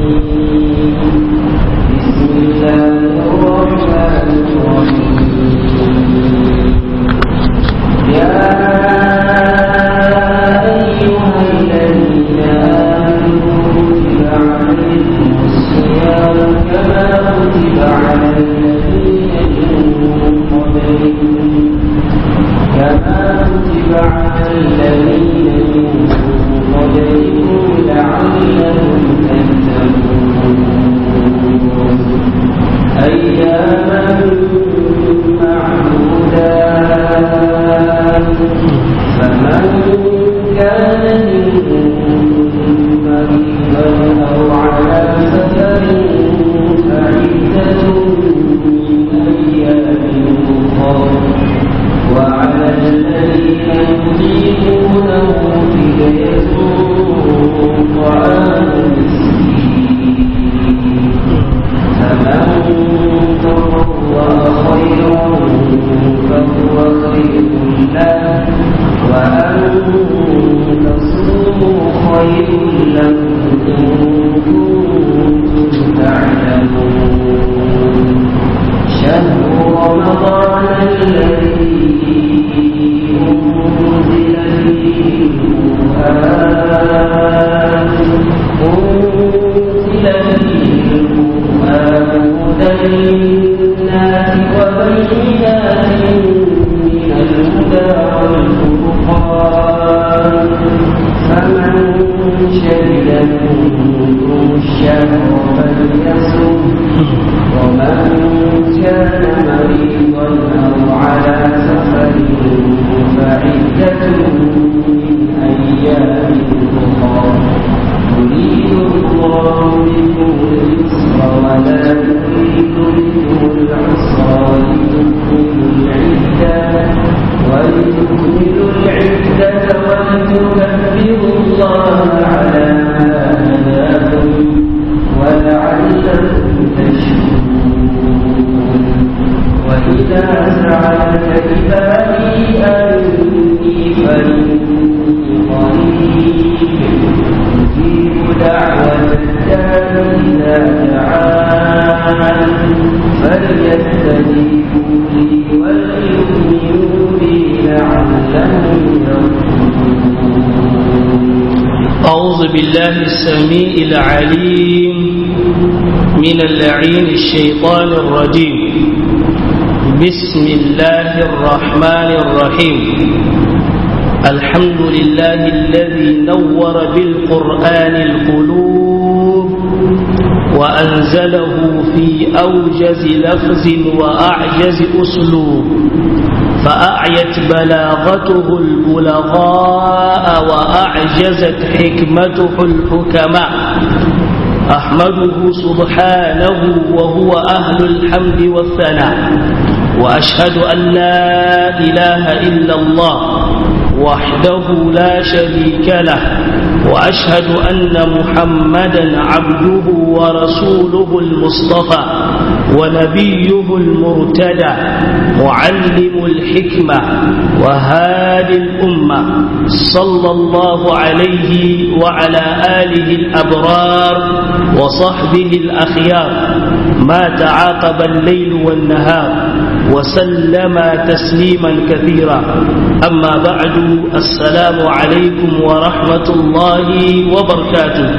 بسم الله الرحمن الرحيم يا أيها الذين آمنوا كتب عليكم الصيام كما كتب على الذين من قبلكم كما كتب على الذين من قبلكم لعلكم تتقون أياما معدودات فمن كان منكم مريضا أو على سفر فعدة من أيام أخر وعلى الذين يطيقونه فدية طعام مسكين فمن تطوع خيرا فهو خير له وأن تصوموا خير لكم إن كنتم تعلمون شهر رمضان الذي أنزل فيه القرآن أنزل فيه القرآن هدى للناس وبينات من الهدى والفرقان فمن شهد منكم الشهر فليصم ومن كان مريضا أو على سفر فعدة من أيام أخرى يريد الله بكم اليسر ولا يريد بكم العسر ولتكملوا العدة ولتكملوا العدة ولتكبروا الله على ما هداكم ولعلكم تشكرون وإذا سألك عبادي أني فإني قريب أجيب دعوة الداع إذا دعان فليستجيبوا لي وليؤمنوا بي لعلهم يرشدون أعوذ بالله السميع العليم من اللعين الشيطان الرجيم بسم الله الرحمن الرحيم الحمد لله الذي نور بالقرآن القلوب وأنزله في أوجز لفظ وأعجز أسلوب فأعيت بلاغته البلغاء وأعجزت حكمته الحكماء أحمده سبحانه وهو أهل الحمد والثناء وأشهد أن لا إله إلا الله وحده لا شريك له وأشهد أن محمدا عبده ورسوله المصطفى ونبيه المرتدى معلم الحكمة وهادي الأمة صلى الله عليه وعلى آله الأبرار وصحبه الأخيار ما تعاقب الليل والنهار وسلم تسليما كثيرا أما بعد السلام عليكم ورحمة الله وبركاته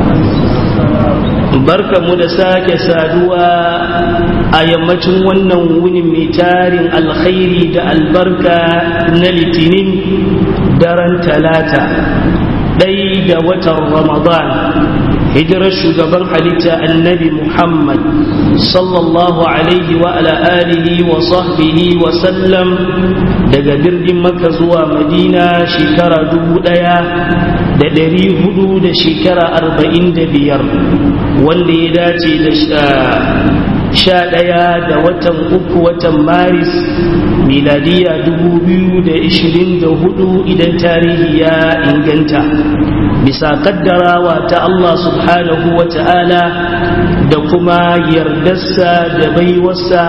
barka mu da sake saduwa a yammacin wannan wuni mai tarin alkhairi da albarka na litinin daren talata ɗai da watan ramadan hijirar shugaban halitta annabi muhammad sallallahu alaihi wa ala alihi wa sahbihi wa sallam daga birnin maka zuwa madina shekara dubu ɗaya da ɗari hudu da shekara arba'in da biyar wanda ya dace da sha ɗaya da watan uku watan maris miladiya dubu biyu da ishirin da hudu idan tarihi ya inganta bisa kaddarawa ta Allah subhanahu wa ta'ala da kuma yardarsa da baiwarsa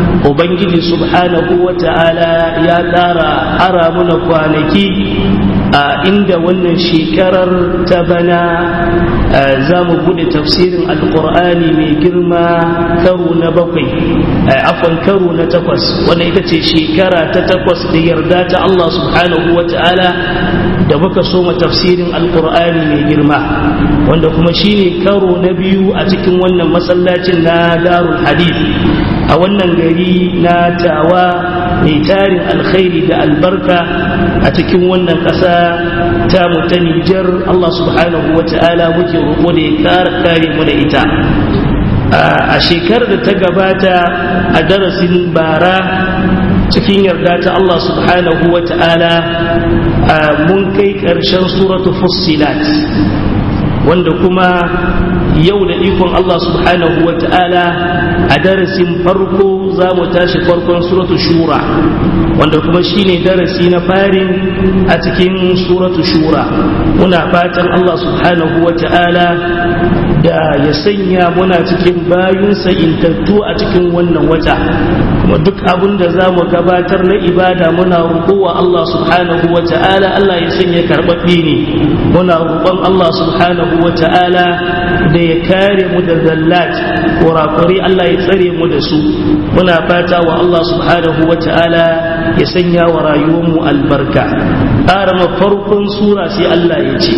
ubangiji subhanahu wa ta'ala ya ƙara ara muna kwanaki a inda wannan shekarar ta bana za mu bude tafsirin alkur'ani mai girma karo na bakwai afon karo na takwas wanda ita ce shekara ta takwas da yarda ta Allah subhanahu wa ta'ala da muka soma tafsirin alkur'ani mai girma wanda kuma shine karo na biyu a cikin wannan masallacin na darul hadith a wannan gari na tawa mai tarin alkhairi da albarka a cikin wannan ƙasa ta mu ta Nijar Allah subhanahu wa ta'ala muke roƙo da ya kare mu da ita a shekarar da ta gabata a darasin bara cikin yarda ta Allah subhanahu wa ta'ala mun kai ƙarshen suratu fussilat wanda kuma yau da ikon Allah subhanahu wa ta'ala a darasin farko za mu tashi farkon suratu shura wanda kuma shine darasi na farin a cikin suratu shura muna fatan Allah subhanahu wa ta'ala da ya sanya muna cikin bayunsa intattu a cikin wannan wata kuma duk abin da za mu gabatar na ibada muna roƙowa Allah subhanahu wa ta'ala Allah ya sanya karɓaɓɓe ne muna roƙon Allah subhanahu wa ta'ala da ya kare mu da zallat kurakuri Allah ya tsare mu da su muna fata wa Allah subhanahu wa ta'ala ya sanya wa rayuwar mu albarka ƙara farkon sura sai Allah ya ce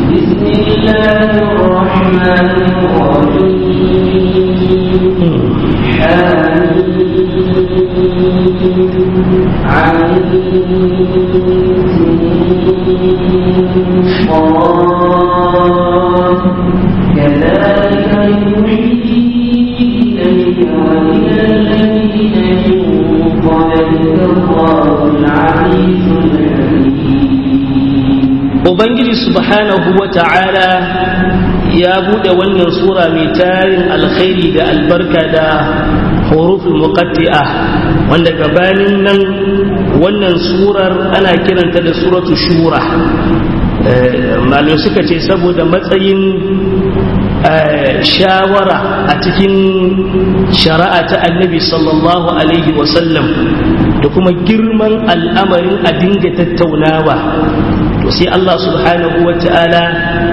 كذلك يوحي إليك وإلى الذين من قبلك الله العزيز الحكيم Ubangiji subhanahu wa ta'ala ya buɗe wannan sura mai tarin alkhairi da albarka da huruful muqatti'a wanda gabanin nan wannan surar ana kiranta da suratu shura malamai suka ce saboda matsayin shawara a cikin shari'a ta annabi sallallahu alaihi wasallam da kuma girman al'amarin a dinga tattaunawa to sai Allah subhanahu wa ta'ala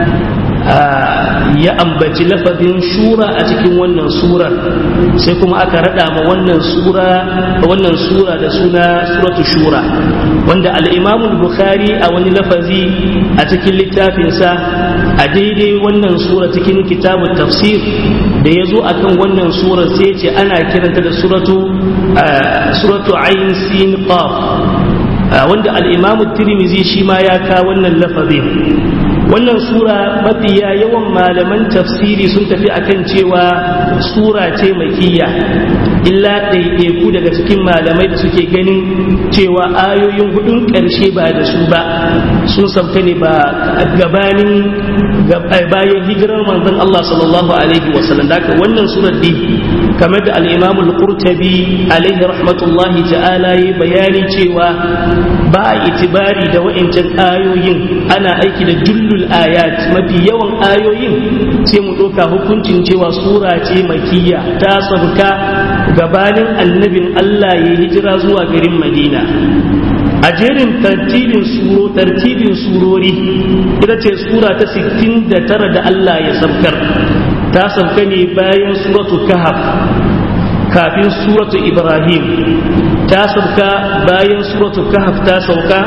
ya ambaci lafazin shura a cikin wannan surar sai kuma aka rada ma wannan sura wannan sura da suna suratu shura wanda al-Imam bukhari a wani lafazi a cikin littafinsa a daidai wannan sura cikin kitabun tafsir da ya zo akan wannan sura sai ce ana kiranta da suratu suratu ayin sin qaf wanda al-Imam tirmizi shi ma ya ka wannan lafazin wannan sura mafiya yawan malaman tafsiri sun tafi akan cewa sura ce makiyya illa ɗaiɗaiku daga cikin malamai da suke ganin cewa ayoyin hudun ƙarshe ba da su ba sun sauka ne ba gabanin bayan hijirar manzon Allah sallallahu alaihi wasallam da haka wannan surar di kamar da al-Imam al-Qurtubi alaihi rahmatullahi ta'ala yi bayani cewa ba a itibari da wa'incan ayoyin ana aiki da jullul ayat mafi yawan ayoyin sai mu ɗauka hukuncin cewa sura ce makiyya ta sauka gabanin annabin Allah ya hijira zuwa garin Madina a jerin tartibin suro tartibin surori ita ce sura ta 69 da Allah ya sabkar ta sauka ne bayan suratu kahaf kafin suratu ibrahim ta sauka bayan suratu kahaf ta sauka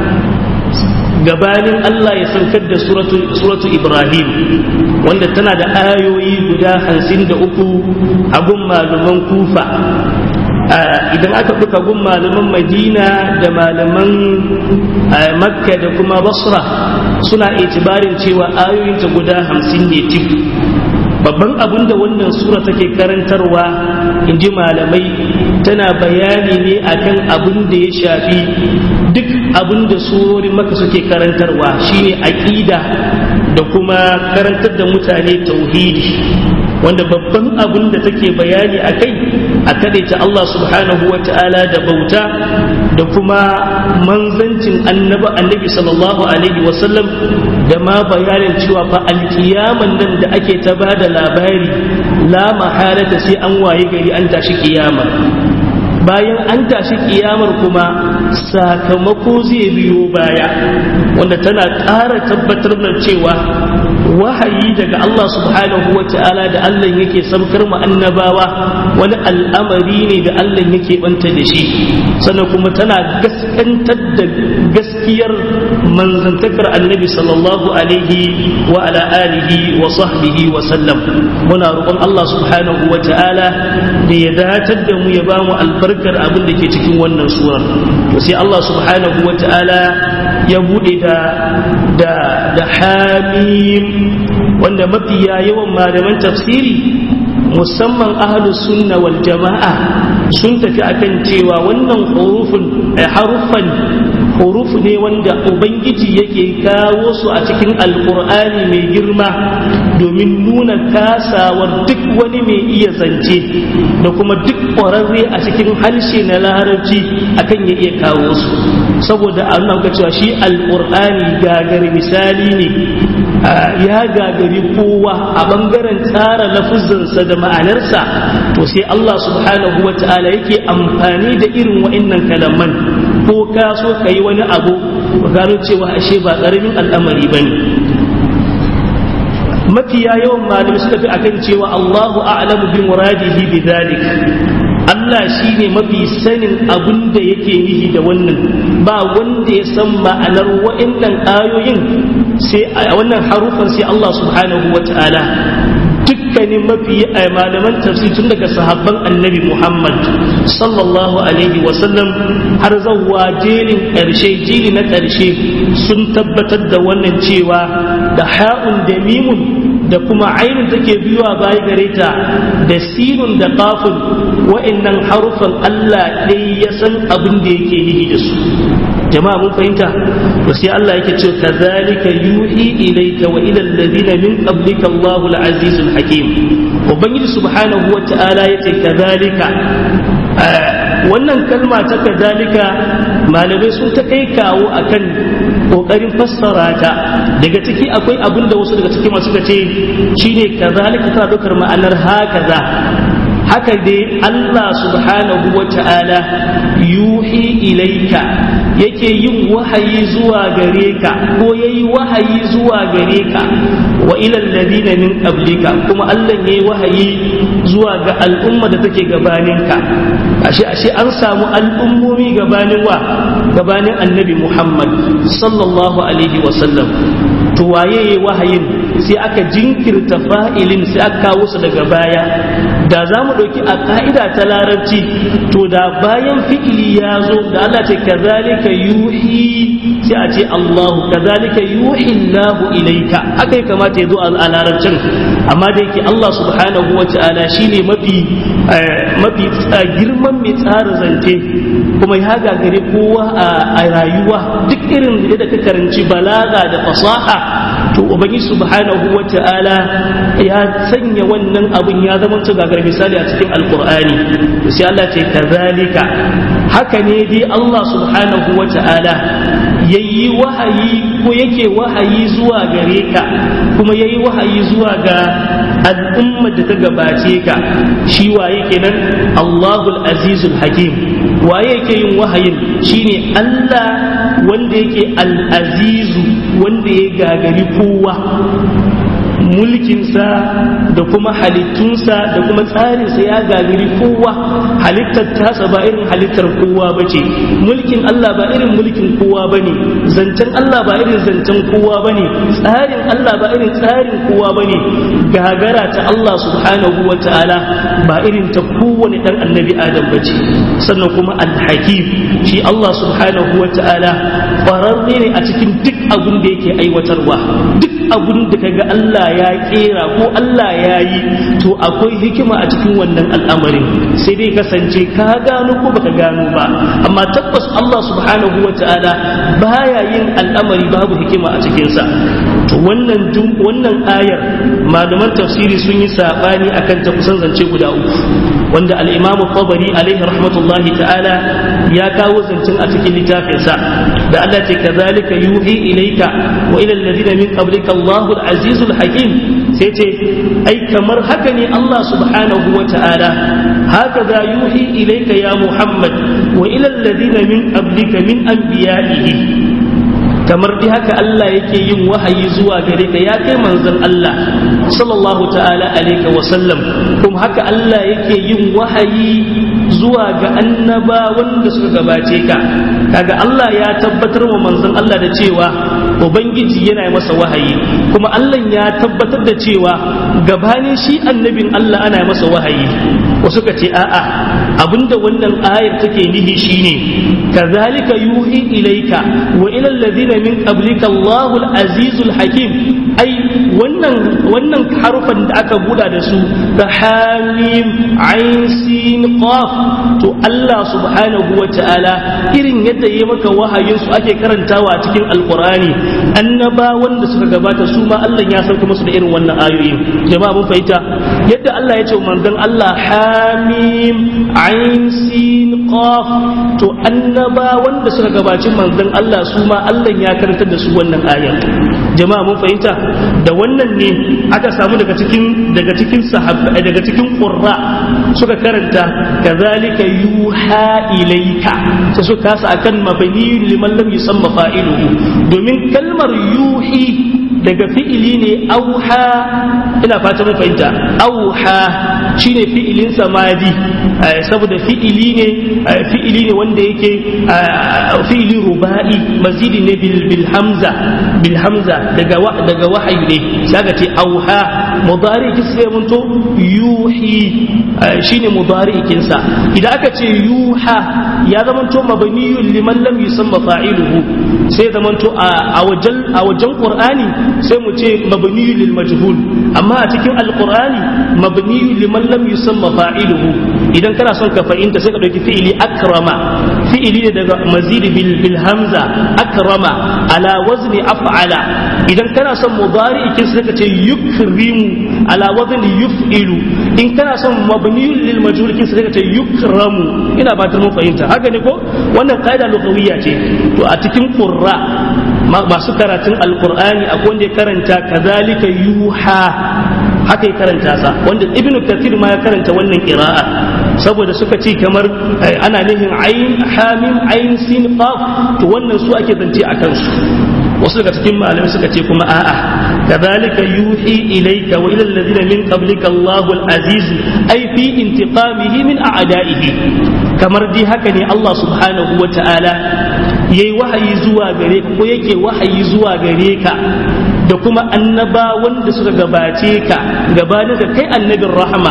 gabanin Allah ya saukar da suratu Ibrahim wanda tana da ayoyi guda hamsin da uku a gun malaman kufa idan aka buka gun malaman madina da malaman makka da kuma basra suna itibarin cewa ayoyinta guda hamsin ne tik babban abin da wannan sura take karantarwa in ji malamai tana bayani ne akan abin da ya shafi duk abin da surorin maka suke karantarwa shine aƙida da kuma karantar da mutane tauhidi wanda babban abin da take bayani a kai a ta Allah subhanahu wa ta'ala da bauta da kuma manzancin annaba annabi sallallahu alaihi wasallam da ma bayanin cewa fa alkiyaman nan da ake ta ba da labari la mahalata sai an waye gari an tashi kiyama bayan an tashi kiyamar kuma sakamako zai biyo baya wanda tana ƙara tabbatar da cewa wahayi daga Allah subhanahu wa ta'ala da Allah yake samkar mu annabawa wani al'amari ne da Allah yake banta da shi sannan kuma tana gaskantar da gaskiyar manzantakar annabi sallallahu alaihi wa ala alihi wa sahbihi wa sallam muna roƙon Allah subhanahu wa ta'ala da ya datar da mu ya ba mu albarkar abin da ke cikin wannan surar to sai Allah subhanahu wa ta'ala ya bude da da da hamim wanda mafiya yawan malaman tafsiri musamman ahlus sunna wal jama'a sun tafi akan cewa wannan hurufin haruffan huruf ne wanda ubangiji yake kawo su a cikin alkur'ani mai girma domin nuna kasawar duk wani mai iya zance da kuma duk ƙwararre a cikin harshe na larabci akan ya iya kawo su saboda an nauka cewa shi alkur'ani gagari misali ne ya gagari kowa a bangaren tsara lafuzansa da ma'anarsa to sai Allah subhanahu wa ta'ala yake amfani da irin wa'innan kalaman ko ka so ka yi wani abu ba gano cewa ashe ba ƙaramin al'amari ba ne mafiya yawan malamai suka fi akan cewa Allahu a'lamu bi muradihi bi dhalik Allah shi ne mafi sanin abin da yake nihi da wannan ba wanda ya san ma'anar wa'annan ayoyin sai a wannan harufan sai Allah subhanahu wa ta'ala dukkanin mafi malaman tafsir tun daga sahabban annabi Muhammad sallallahu alaihi wasallam har zawwa jelin ƙarshe jili na ƙarshe sun tabbatar da wannan cewa da ha'un da mimun da kuma ainihin take biyuwa baya gare ta da sinun da kafin wa'annan harufan Allah ɗaya ya san abin da yake nihi da su jama'a mun fahimta to sai Allah yake ce kazalika yuhi ilayka wa ila alladhina min qablika Allahul azizul hakim ubangiji subhanahu wa ta'ala yace kazalika wannan kalma ta kazalika malamai sun ta kai kawo akan kokarin fassara ta daga ciki akwai abin da wasu daga ciki masu ce shine kazalika tana daukar ma'anar hakaza haka dai Allah subhanahu wa ta'ala yuhi ilaika yake yin wahayi zuwa gare ka ko yayi wahayi zuwa gare ka wa ilal ladina min qablika kuma Allah yayi wahayi zuwa ga al'umma da take gabanin ka ashe ashe an samu al'ummomi gabanin wa gabanin annabi Muhammad sallallahu alaihi wa sallam to waye wahayin sai aka jinkirta fa'ilin sai aka kawo su daga baya da za mu ɗauki a ƙa'ida ta larabci to da bayan fi'ili ya zo da Allah ce kazalika yuhi sai a ce Allahu kazalika yuhi Allahu ilaika haka ya kamata ya zo a larabcin amma da yake Allah subhanahu wa ta'ala shine mafi mafi girman mai tsara zance kuma ya gagare kowa a rayuwa duk irin da ka karanci balaga da fasaha to ubangi subhanahu wa ta'ala ya sanya wannan abin ya zama su gagar misali a cikin alkur'ani to sai Allah ce kazalika haka ne dai Allah subhanahu wa ta'ala yayi wahayi ko yake wahayi zuwa gare ka kuma yayi wahayi zuwa ga al'ummar da ta gabace ka shi waye kenan Allahul Azizul Hakim waye yake yin wahayin shine Allah wanda yake al-azizu wanda ya gagari kowa mulkinsa da kuma halittunsa da kuma tsarinsa ya gagari kowa halittar tasa ba irin halittar kowa ba ce mulkin Allah ba irin mulkin kowa ba ne zancen Allah ba irin zancen kowa ba ne tsarin Allah ba irin tsarin kowa ba ne gagara ta Allah subhanahu wa ta'ala ba irin ta kowane ɗan annabi adam ba ce sannan kuma alhakim shi Allah subhanahu wa ta'ala ƙwararre ne a cikin duk abin da yake aiwatarwa duk abin da kaga Allah ya kera ko Allah ya yi to akwai hikima a cikin wannan al'amarin sai dai kasance ka gano ko baka gano ba amma tabbas Allah subhanahu wa ta'ala baya yin al'amari babu hikima a cikinsa to wannan wannan ayar malaman tafsiri sun yi sabani akan ta kusan zance guda uku wanda al-Imam Tabari alaihi rahmatullahi ta'ala ya kawo zancen a cikin littafinsa da Allah ce kazalika yuhi ilayka wa ila alladhina min qablika Allahu al-azizul hakim sai ce ai kamar haka ne Allah subhanahu wa ta'ala haka za yuhi ilayka ya Muhammad wa ila alladhina min qablika min anbiya'ihi kamar dai haka Allah yake yin wahayi zuwa gare ka ya kai manzon Allah sallallahu ta'ala alaihi wa sallam kuma haka Allah yake yin wahayi zuwa ga annaba wanda suka gabace ka kaga Allah ya tabbatar wa manzon Allah da cewa ubangiji yana masa wahayi kuma Allah ya tabbatar da cewa gabanin shi annabin Allah ana masa wahayi wasu ka ce a'a abinda wannan ayar take nihi shine kazalika yuhi ilaika wa ila alladhina min qablika Allahul azizul hakim ai wannan wannan harufan da aka buda da su da hamim ain sin qaf to Allah subhanahu wa ta'ala irin yadda yayi maka wahayin su ake karantawa a cikin alqurani annaba wanda suka gabata su ma Allah ya sauke musu da irin wannan ayoyin jama'a mun fahimta yadda Allah ya ce manzon Allah hamim ain sin qaf to annaba wanda suka gabaci manzon Allah su ma Allah ya karantar da su wannan ayan jama'a mun fahimta da wannan ne aka samu daga cikin daga cikin sahabba daga cikin qurra suka karanta kazalika yuha ilayka sai suka kasa akan mabani liman lam yusamma fa'iluhu domin kalmar yuhi daga fi'ili ne auha ina fata mun fahimta auha shine fi'ilin samadi saboda fi'ili ne fi'ili ne wanda yake fi'ili ruba'i mazidi ne bil bil hamza bil hamza daga daga wahayi ne saka ce auha mudari kisre mun to yuhi shine mudari kinsa idan aka ce yuha ya zamanto mabniyun liman lam yusamma fa'iluhu sai zamanto a wajen a wajen qur'ani sai mu ce mabniyu lil majhul amma a cikin alqur'ani mabniyu liman lam yusamma fa'iluhu idan kana son ka fahimta sai ka dauki fi'ili akrama fi'ili ne daga mazid bil bil hamza akrama ala wazni af'ala idan kana son mudari kin sai ka ce yukrimu ala wazni yuf'ilu in kana son mabniyu lil majhul kin sai ka ce yukramu ina ba ta mun fahimta haka ne ko wannan qaida lughawiyya ce to a cikin qurra masu karatun alkur'ani akwai wanda ya karanta kazalika yuha haka ya karanta sa wanda ibnu kathir ma ya karanta wannan qira'a saboda suka ce kamar ana nihin ayin hamim ayin sin qaf to wannan su ake zance a kansu wasu daga cikin malamai suka ce kuma a'a kazalika yuhi ilayka wa ila alladhina min qablika Allahu al-aziz ay fi intiqamihi min a'da'ihi kamar dai haka ne Allah subhanahu wa ta'ala yayi wahayi zuwa gare ka ko yake wahayi zuwa gare ka da kuma annaba wanda suka gabace ka gabanin da kai annabin rahama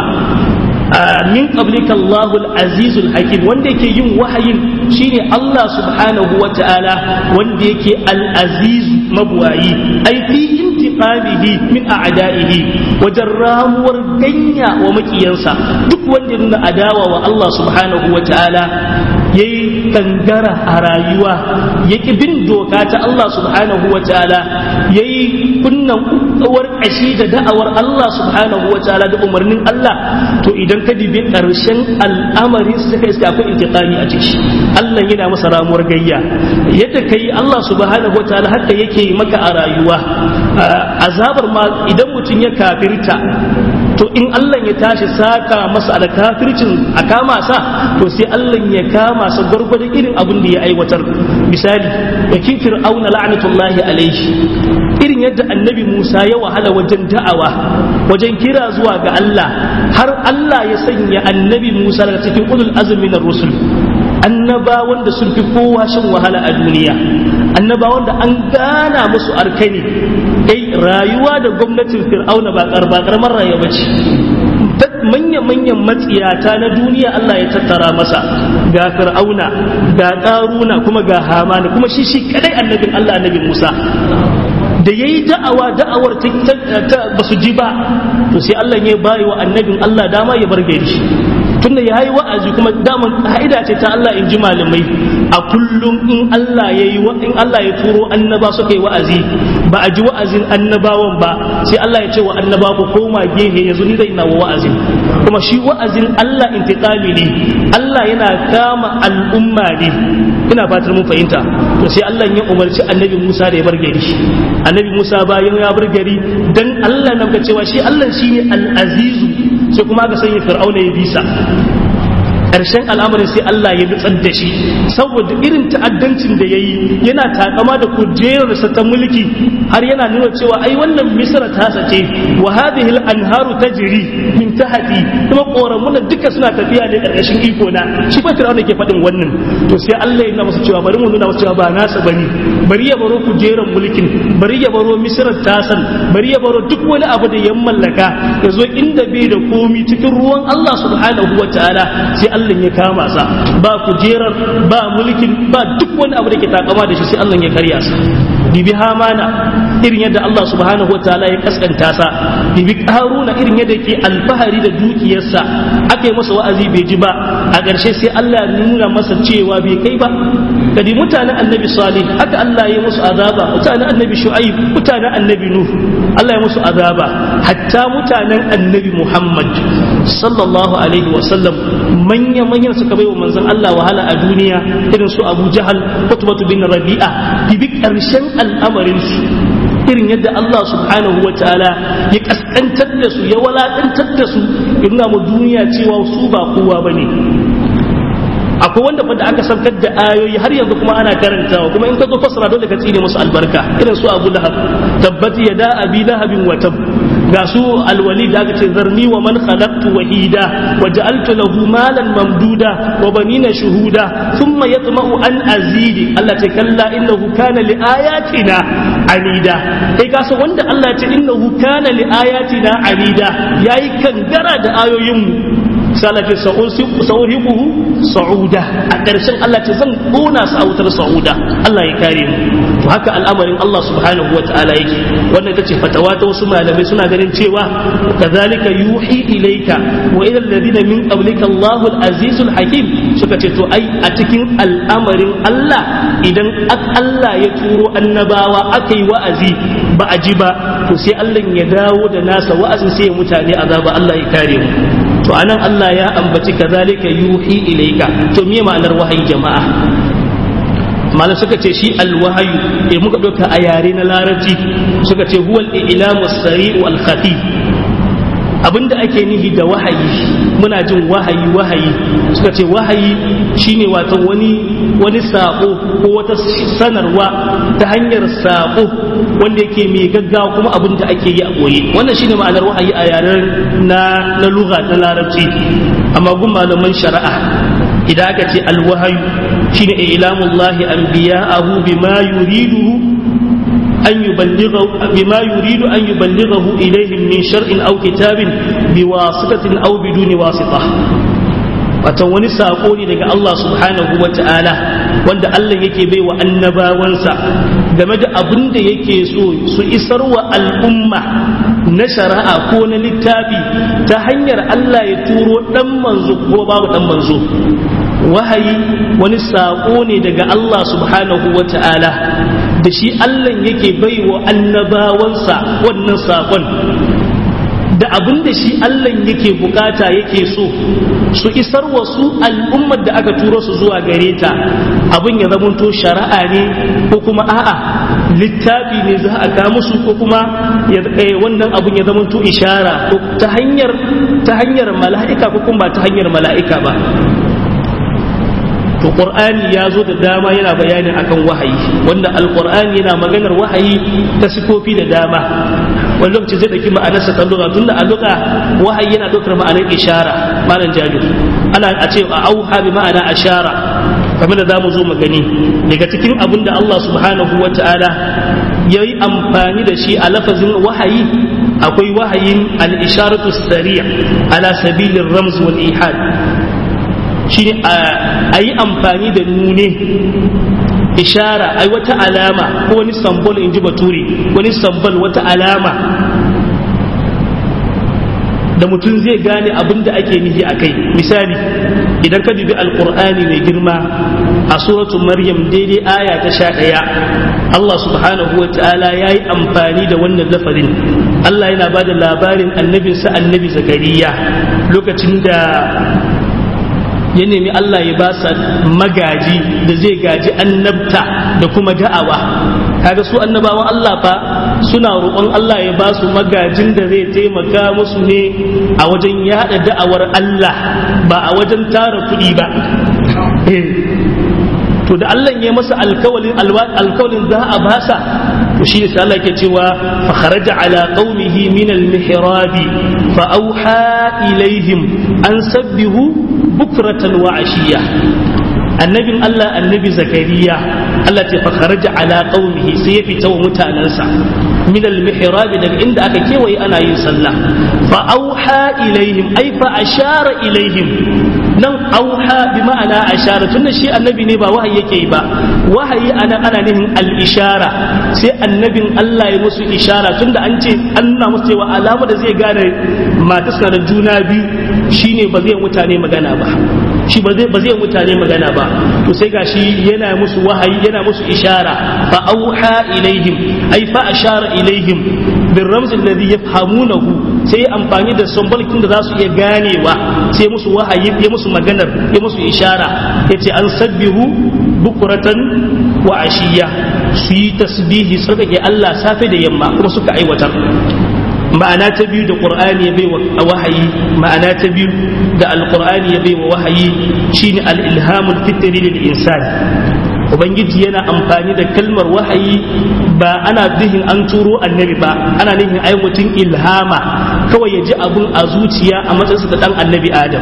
min qablika Allahul azizul hakim wanda yake yin wahayin shine Allah subhanahu wa ta'ala wanda yake al-aziz mabwayi ai fi intiqamihi min a'da'ihi wajen ramuwar ganya wa makiyansa duk wanda ya nuna adawa wa Allah subhanahu wa ta'ala yayi kangara a rayuwa yaki bin doka ta Allah subhanahu wa ta'ala yayi kunnan uwar kashi da da'awar Allah subhanahu wa ta'ala da umarnin Allah to idan ka dibi karshen al'amari sai ka iska akwai intiqami a ciki Allah yana masa ramuwar gayya yadda kai Allah subhanahu wa ta'ala haka yake maka a rayuwa azabar ma idan mutum ya kafirta to in Allah ya tashi saka masa da kafircin a kama sa to sai Allah ya kama sa gwargwadon irin abin da ya aiwatar misali da kin fir'auna la'natullahi alaihi irin yadda annabi Musa ya wahala wajen da'awa wajen kira zuwa ga Allah har Allah ya sanya annabi Musa daga cikin ulul azmi na rusul annaba wanda sun fi kowa shan wahala a duniya annaba wanda an gana musu arkani dai rayuwa da gwamnatin fir'auna ba karamar rayuwa bace manya-manyan matsiyata na duniya Allah ya tattara masa ga fir'auna ga karuna kuma ga hamana kuma shi shi kadai annabin Allah annabin Musa da ya yi da'awa da'awar ta ba su ji ba to sai Allah ya bayi wa annabin Allah dama ya bar gari tunda ya yi wa'azi kuma daman ka'ida ce ta Allah in ji malamai a kullum in Allah ya yi in Allah ya turo annaba suka yi wa'azi ba a ji wa'azin annabawan ba sai Allah ya ce wa annaba ku koma gehe yanzu ni zai ina wa wa'azin kuma shi wa'azin Allah intiqami ne Allah yana kama al'umma ne ina fatar mun fahimta to sai Allah ya umarci annabi Musa da ya bar gari annabi Musa bayan ya bar gari dan Allah nan ka cewa shi Allah shine al-azizu sai kuma aka sanya fir'auna ya bisa ƙarshen al'amarin sai Allah ya nutsar da shi saboda irin ta'addancin da ya yi yana takama da kujerarsa ta mulki har yana nuna cewa ai wannan misra ta sace wa hadhihi al-anharu tajri min tahti kuma koramuna duka suna tafiya ne ƙarƙashin iko na shi fa Fir'auna ke faɗin wannan to sai Allah ya nuna masa cewa bari mu nuna masa cewa ba nasa bane bari ya baro kujerar mulkin bari ya baro misra tasan bari ya baro duk wani abu da ya mallaka ya zo inda bai da komi cikin ruwan Allah subhanahu wa ta'ala sai Allah ya kama sa ba kujerar ba mulkin ba duk wani abu da ke takama da shi sai Allah ya karya sa bibi hamana irin yadda Allah subhanahu wa ta'ala ya kaskanta sa bibi haruna irin yadda ke alfahari da dukiyarsa aka yi masa wa'azi bai ji ba a ƙarshe sai Allah ya nuna masa cewa bai kai ba kadi mutanen annabi salih haka Allah ya musu azaba mutanen annabi shu'aib mutanen annabi nuh Allah ya musu azaba hatta mutanen annabi muhammad sallallahu alaihi wa sallam manya manyan suka bai wa manzon Allah wahala a duniya irin su Abu Jahal Utbatu bin Rabi'a bibi karshen al'amarin su irin yadda Allah subhanahu wa ta'ala ya kaskantar da su ya walakantar da su ya nuna mu duniya cewa su ba kowa bane akwai wanda fa da aka saukar da ayoyi har yanzu kuma ana karantawa kuma in ka zo fasara dole ka tsine musu albarka irin su Abu Lahab tabbat yada abi lahabin wa tab ga su alwali da aka ce zarni wa man khalaqtu wahida wa ja'altu lahu malan mamduda wa banina shuhuda thumma yatma'u an azidi Allah ce kalla innahu kana li ayatina anida kai ka san wanda Allah ce innahu kana li ayatina anida yayi kangara da ayoyin mu salafi sa'uriquhu sa'uda a ƙarshen Allah ce zan ƙona su a wutar sa'uda Allah ya kare mu to haka al'amarin Allah subhanahu wa ta'ala yake wannan ita ce fatawa ta wasu malamai suna ganin cewa kazalika yuhi ilayka wa ila alladhina min qablika Allahu al-azizul hakim suka ce to ai a cikin al'amarin Allah idan Allah ya turo annabawa aka yi wa'azi ba a ji ba to sai Allah ya dawo da nasa wa'azin sai ya mutane azaba Allah ya kare mu to anan Allah ya ambaci kazalika yuhi ilayka to me ma'anar wahayi jama'a malam suka ce shi alwahayu eh muka dauka a yare na larabci suka ce huwal ilamu sari wal khafi abinda ake nihi da wahayi muna jin wahayi wahayi suka ce wahayi shine wato wani wani sako ko wata sanarwa ta hanyar sako wanda yake mai gaggawa kuma abin da ake yi a boye wannan shine ma'anar wahayi a yaren na na lugha ta larabci amma gun malaman shari'a idan aka ce alwahayu shine ilamullahi anbiya'ahu bima yuridu أن يبلغه بما يريد أن يبلغه إليهم من شرع أو كتاب بواسطة أو بدون واسطة watan wani sako ne daga Allah subhanahu wa ta'ala wanda Allah yake bai wa annabawansa game da abin da yake so su isar wa al'umma na shari'a ko na littafi ta hanyar Allah ya turo dan manzo ko babu dan manzo wahayi wani sako ne daga Allah subhanahu wa ta'ala da shi Allah yake bai wa annabawansa wannan sakon da abin da shi Allah yake bukata yake so su isar wa su al'ummar da aka turo su zuwa gare ta abin ya zamanto shari'a ne ko kuma a'a littafi ne za a kawo musu ko kuma wannan abin ya zamanto ishara ta hanyar ta hanyar mala'ika ko kuma ba ta hanyar mala'ika ba to qur'ani ya zo da dama yana bayani akan wahayi wanda alqur'ani yana maganar wahayi ta sifofi da dama wani lokaci zai dauki ma'anarsa ta lugha tunda a lugha wahayi yana daukar ma'anar ishara malam jadu ana a ce a auha bi ma'ana ashara kamar da zamu zo mu gani daga cikin abin da Allah subhanahu wata'ala ya yi amfani da shi a lafazin wahayi akwai wahayin al-isharatu sari' ala sabilin ramz wal ihad shi a yi amfani da nune ishara ai wata alama ko wani sambol in ji bature wani sambol wata alama da mutum zai gane abin da ake nihi a kai misali idan ka dubi alkur'ani mai girma a suratul maryam daidai aya ta sha ɗaya Allah subhanahu wa ta'ala ya yi amfani da wannan lafazin Allah yana ba da labarin annabinsa annabi zakariya lokacin da ya nemi Allah ya ba sa magaji da zai gaji annabta da kuma da'awa kaga su annabawan Allah fa suna roƙon Allah ya ba su magajin da zai taimaka musu ne a wajen yada da'awar Allah ba a wajen tara kuɗi ba to da Allah ya masa alkawalin alkawalin za a basa to shi ne sai Allah yake cewa fa kharaja ala qaumihi min al-mihrabi fa auha ilaihim an sabbihu bukratan wa ashiya annabin Allah annabi zakariya Allah ce fa kharaja ala qaumihi sai ya fita wa mutanansa min al-mihrab daga inda aka kewaye ana yin sallah fa auha ilaihim ay fa ashara ilaihim nan auha bi ma'ana ashara tunda shi annabi ne ba wahayi yake yi ba wahayi ana ana nihin al-ishara sai annabin Allah ya musu ishara tunda an ce an nuna musu cewa alama da zai gane matarsa da juna biyu shine ba zai mutane magana ba shi ba zai ba zai mutane magana ba to sai gashi yana musu wahayi yana musu ishara fa auha ilaihim ay fa ashara ilaihim bil ramz alladhi yafhamunahu sai amfani da sambalkin da za su iya ganewa sai musu wahayi ya musu maganar ya musu ishara yace an sabbihu bukuratan wa ashiya su yi tasbihi tsarkake Allah safe da yamma kuma suka aiwatar ma'ana ta biyu da qur'ani ya bai wa wahayi ma'ana ta biyu da alqur'ani ya bai wa wahayi shine al-ilhamul fitri lil insan ubangiji yana amfani da kalmar wahayi ba ana zihin an turo annabi ba ana nufin ai mutum ilhama kawai ya ji abun a zuciya a matsayinsa da dan annabi adam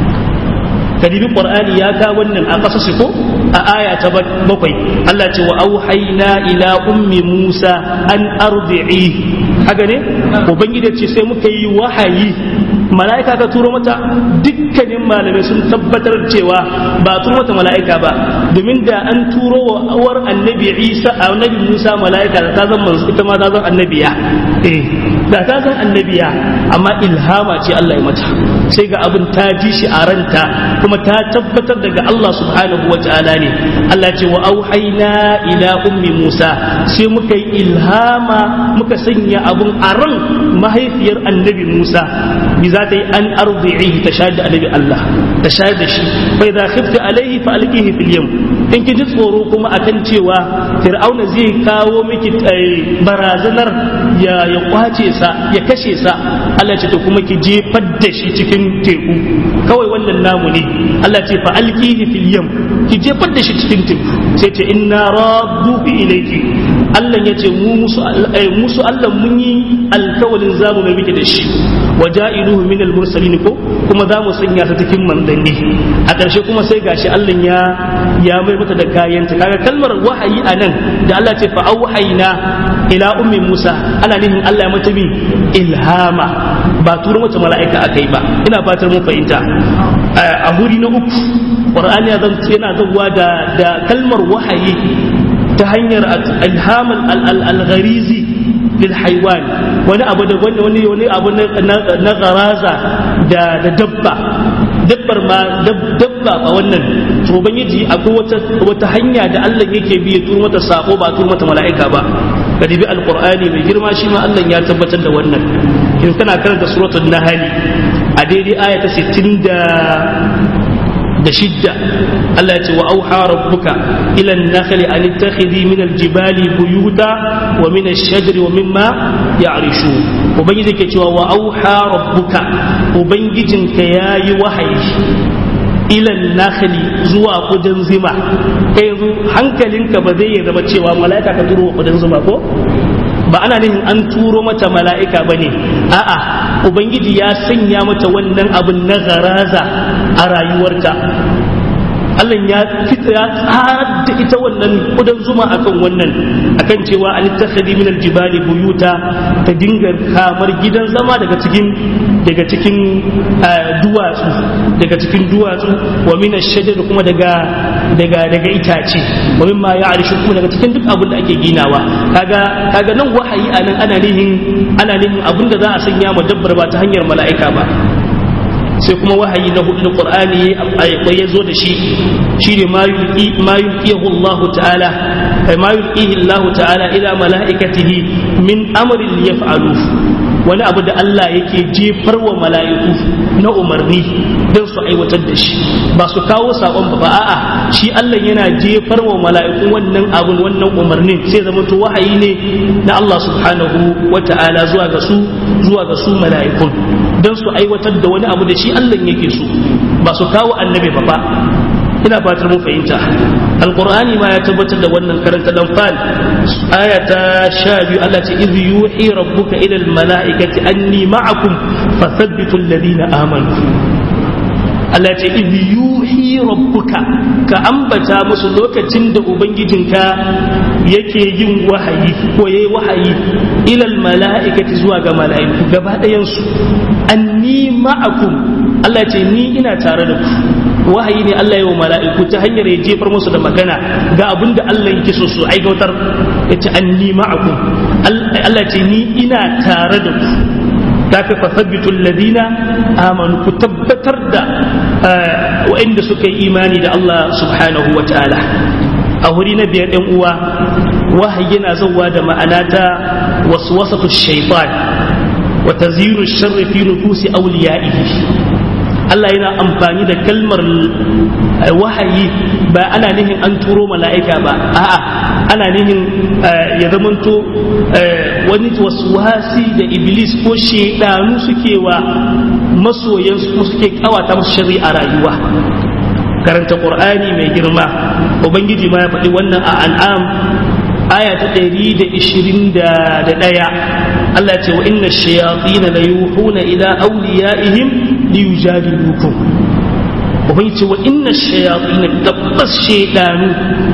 kadibi qur'ani ya ka wannan a kasashe ko a aya ta bakwai Allah ce wa auhayna ila ummi Musa an ardi'i haka ne ubangiji ce sai muka yi wahayi mala'ika ka turo mata dukkanin malamai sun tabbatar cewa ba turo mata mala'ika ba domin da an turo wa awar annabi Isa annabi Musa mala'ika da ta zan manzo ita ma ta zan annabiya eh da ta zan annabiya amma ilhama ce Allah ya mata sai ga abin ta ji shi a ranta kuma ta tabbatar daga Allah subhanahu wa ta'ala ne Allah ce wa auhayna ila ummi Musa sai muka yi ilhama muka sanya abun a ran mahaifiyar annabi Musa bi za ta yi an arzi'i ta shayar da annabi Allah ta shayar da shi bai za khifta alaihi fa alqihi fil yam in ki ji tsoro kuma akan cewa fir'auna zai kawo miki barazanar ya ya kwace sa ya kashe sa Allah ce to kuma ki jefar da shi cikin teku kawai wannan namu ne Allah ce fa alqihi fil yam ki jefar da shi cikin teku sai ce inna radduhu ilayki Allah ya ce mu musu musu Allah mun yi alkawalin zamu mai miki da shi waja'iluhu min al-mursalin ko kuma za mu sanya ta cikin manzanni a ƙarshe kuma sai gashi Allah ya ya mai mata da kayanta kaga kalmar wahayi anan da Allah ce fa auhayna ila ummi Musa ana nufin Allah ya mata bi ilhama ba turo mata mala'ika akai ba ina fatar mun fahimta a huri na uku Qur'ani yana zawwa da da kalmar wahayi ta hanyar ilhaman al-gharizi lil haiwan wani abu da wani wani wani abu na garaza da da dabba dabbar ma dabba ba wannan to ubangiji akwai wata wata hanya da Allah yake bi ya turo mata sako ba turo mata mala'ika ba ka dibi alqur'ani mai girma shi ma Allah ya tabbatar da wannan in kana karanta suratul nahl a daidai aya ta 60 da da shidda Allah ya ce wa auha rabbuka ila an-nakhli an ittakhidhi min al-jibali buyuta wa min ash-shajari wa mimma ya'rishu ubangiji ke cewa wa auha rabbuka ubangijinka yayi wahayi ila an-nakhli zuwa kudan zuma kai yanzu hankalinka ba zai zama cewa mala'ika ka turo kudan zuma ko ba ana nufin an turo mata mala'ika ba ne a'a ubangiji ya sanya mata wannan abin na garaza a rayuwarta Allah ya fita ya tsarar da ita wannan kudan zuma akan wannan akan cewa an takhadi min aljibali buyuta ta dinga kamar gidan zama daga cikin daga cikin duwatsu daga cikin duwatsu wa min ash-shajar kuma daga daga daga itace wa mimma ya'rishu kuma daga cikin duk abin da ake ginawa kaga kaga nan wahayi anan ana nihin ana nihin abin da za a sanya ma dabbar ba ta hanyar mala'ika ba sai kuma wahayi na hudu da qur'ani ya zo da shi shine ma yulqi ma yulqihu Allah ta'ala ay ma yulqihi Allah ta'ala ila malaikatihi min amrin yaf'alu wani abu da Allah yake jefar wa mala'iku na umarni don su aiwatar da shi ba su kawo sabon ba ba a'a shi Allah yana jefar wa mala'iku wannan abun wannan umarnin sai zama to wahayi ne na Allah subhanahu wa ta'ala zuwa ga su zuwa ga su mala'ikun don su aiwatar da wani abu da shi Allah yake so ba su kawo annabi ba ba ina fatar mun fahimta alqur'ani ma ya tabbatar da wannan karanta dan fal aya ta 12 Allah ce idh yuhi rabbuka ila almalaikati anni ma'akum fathabbitu alladhina amanu Allah ce idh yuhi rabbuka ka ambata musu lokacin da ubangijinka yake yin wahayi ko yayi wahayi ila almalaikati zuwa ga mala'iku gaba ɗayan su anni ma'akum Allah ce ni ina tare da ku wahayi ne Allah ya wa mala'iku ta hanyar ya jefar musu da magana ga abin da Allah yake so su aikautar ya ce an ni ma'akum Allah ce ni ina tare da ku ta fi fasabbitu alladhina amanu ku tabbatar da wa'inda suka yi imani da Allah subhanahu wa ta'ala a wuri na biyar ɗan uwa wahayi yana zauwa da ma'ana ta waswasatu shaytan wa tazyinu sharri fi nufusi awliya'ihi Allah yana amfani da kalmar wahayi ba ana nihin an turo mala'ika ba a'a ana nihin ya zamanto wani wasi da iblis ko shaidanu suke wa masoyansu ko suke kawata musu shari'a rayuwa karanta qur'ani mai girma ubangiji ma ya faɗi wannan a an'am aya ta ɗari da ishirin da ɗaya Allah ce wa inna shayatin la yuhuna ila awliyaihim li yujadilukum ubangi ce wa inna shayatin tabbas shaydanu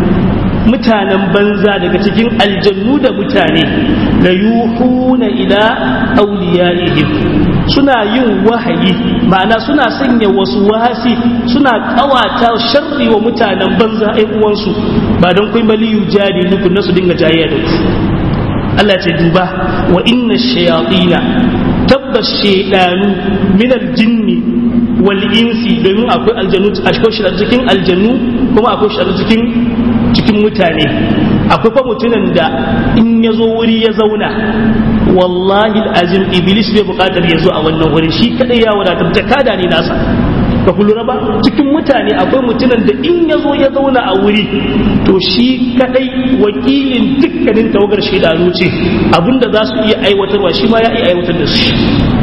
mutanen banza daga cikin aljannu da mutane la yuhuna ila awliyaihim suna yin wahayi ma'ana suna sanya wasu wasi suna kawata sharri wa mutanen banza ai uwansu ba don kai bali yujadilukum nasu dinga jayayya da ku Allah ce duba wa inna shayatina tabbas shaydanu min aljinni wal insi domin akwai aljanu akwai shi cikin aljanu kuma akwai shi cikin cikin mutane akwai fa mutumin da in ya zo wuri ya zauna wallahi azim iblis bai bukatar ya zo a wannan wurin shi kadai ya wadatar jakada ne nasa ba ku lura ba cikin mutane akwai mutumin da in ya zo ya zauna a wuri to shi kadai wakilin dukkanin tawagar shaidanu ce abinda za su iya aiwatarwa shi ma ya iya aiwatar da su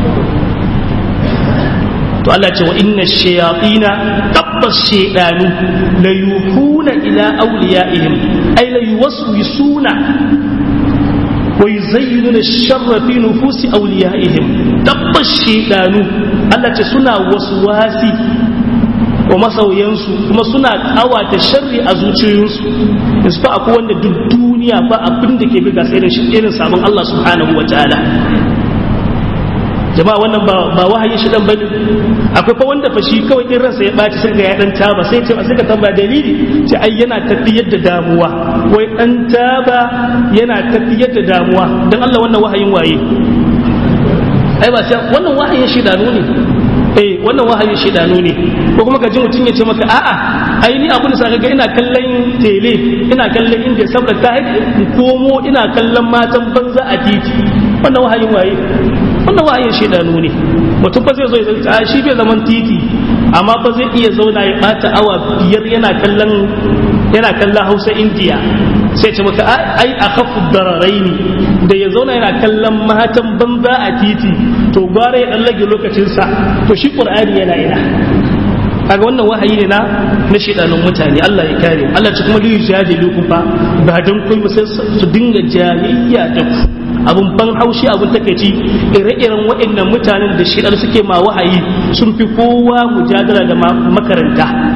to Allah ce wa inna shayatina tabbas shaidanu la yuhuna ila awliyaihim ay la yuwaswisuna wa yuzayyinuna ash-sharra fi nufusi awliyaihim tabbas shaidanu Allah ce suna waswasi wa masauyansu kuma suna kawata sharri a zuciyoyinsu yanzu fa akwai wanda duk duniya ba abin da ke bi ga irin irin sabon Allah subhanahu wa ta'ala jama'a wannan ba ba wahayin shi dan bane akwai fa wanda fa shi kawai in ransa ya baci sai ga ya dan taba sai ce sai ka tambaya dalili ce ai yana tafiyar da damuwa wai dan taba yana tafiyar da damuwa dan Allah wannan wahayin waye ai ba sai wannan wahayin shi da ne eh wannan wahayin shidanu ne ko kuma ka ji mutum ya ce maka a'a ai ni abin da sa ga ina kallon tele ina kallon inda saboda ta in komo ina kallon matan banza a titi wannan wahayin waye wannan wahayin shidanu ne mutum fa zai zo ya zanta shi bai zaman titi amma fa zai iya zauna ya bata awa biyar yana kallon yana kallon Hausa India sai ce maka ai a kafu dararaini da ya zauna yana kallon matan banza a titi to gwara ya dan rage lokacinsa to shi qur'ani yana ina kaga wannan wahayi ne na na shedanun mutane Allah ya kare Allah ci kuma li yujadilukum fa ba dan kai sai su dinga jayayya da ku abun ban haushi abun takeici ire-iren waɗannan mutanen da shedan suke ma wahayi sun fi kowa mujadala da makaranta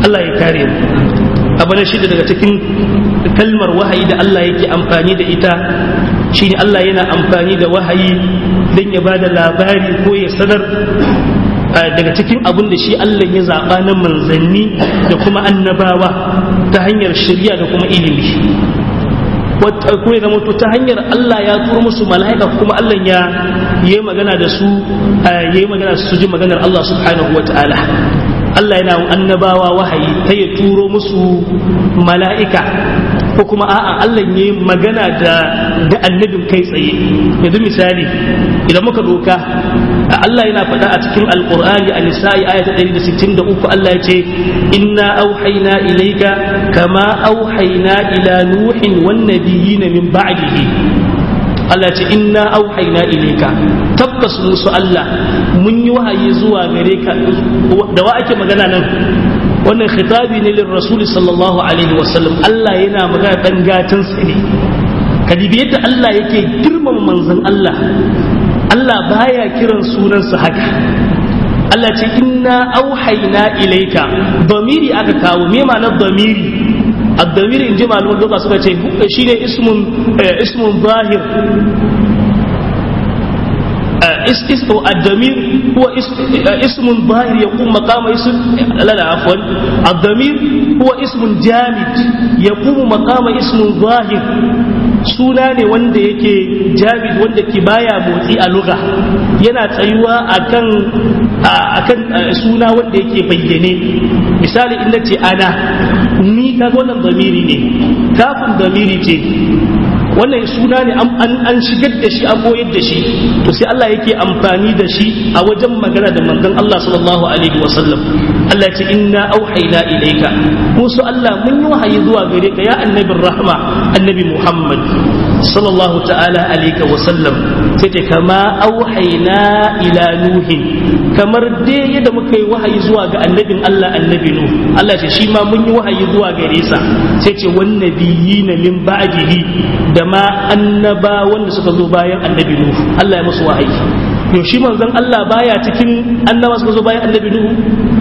Allah ya kare mu abu na shida daga cikin kalmar wahayi da Allah yake amfani da ita shine Allah yana amfani da wahayi don ya ba da labari ko ya sanar daga cikin abin da shi Allah ya zaɓa na manzanni da kuma annabawa ta hanyar shirya da kuma ilimi ko ya zama to ta hanyar Allah ya turo musu mala'ika kuma Allah ya yi magana da su ya yi magana su ji maganar Allah subhanahu wa ta'ala Allah yana annabawa wahayi ta ya turo musu mala'ika ko kuma a'a Allah ya yi magana da da annabin kai tsaye yanzu misali idan muka doka Allah yana faɗa a cikin alƙur'ani a nisa'i aya ta 163 Allah ya ce inna auhayna ilayka kama auhayna ila nuhin wan nabiyina min ba'dihi Allah ce inna auhayna ilayka tabbas musu Allah mun yi wahayi zuwa gare ka da wa ake magana nan wannan khitabi ne lil rasul sallallahu alaihi wasallam Allah yana magana dan gatan sa ne kadibi yadda Allah yake girmama manzon Allah Allah baya kiran sunansa haka Allah ce inna auhayna ilayka damiri aka kawo me ma'anar damiri الضمير إن جمع اللغة سبحانه شيء اسم اسم ظاهر اسم الضمير هو اسم ظاهر يقوم مقام اسم لا لا عفوا الضمير هو اسم جامد يقوم مقام اسم ظاهر suna ne wanda yake jabid wanda ke baya motsi a luga yana tsayuwa akan akan suna wanda yake bayyane misali in ce ana ni kaga wannan zamiri ne kafin zamiri ce wannan suna ne an shigar da shi an koyar da shi to sai Allah yake amfani da shi a wajen magana da manzon Allah sallallahu alaihi wasallam Allah ya ce inna auhayna ilayka musu Allah mun yi wahayi zuwa gare ka ya annabin rahma annabi Muhammad sallallahu ta'ala alaihi wasallam sai ta kama auhayna ila nuhin kamar dai yadda muka yi wahayi zuwa ga annabin Allah annabi nuh Allah ce shi ma mun yi wahayi zuwa gare sa sai ce wan nabiyina min ba'dihi da ma annaba wanda suka zo bayan annabi nuh Allah ya musu wahayi yau shi manzon Allah baya cikin annaba suka zo bayan annabi nuh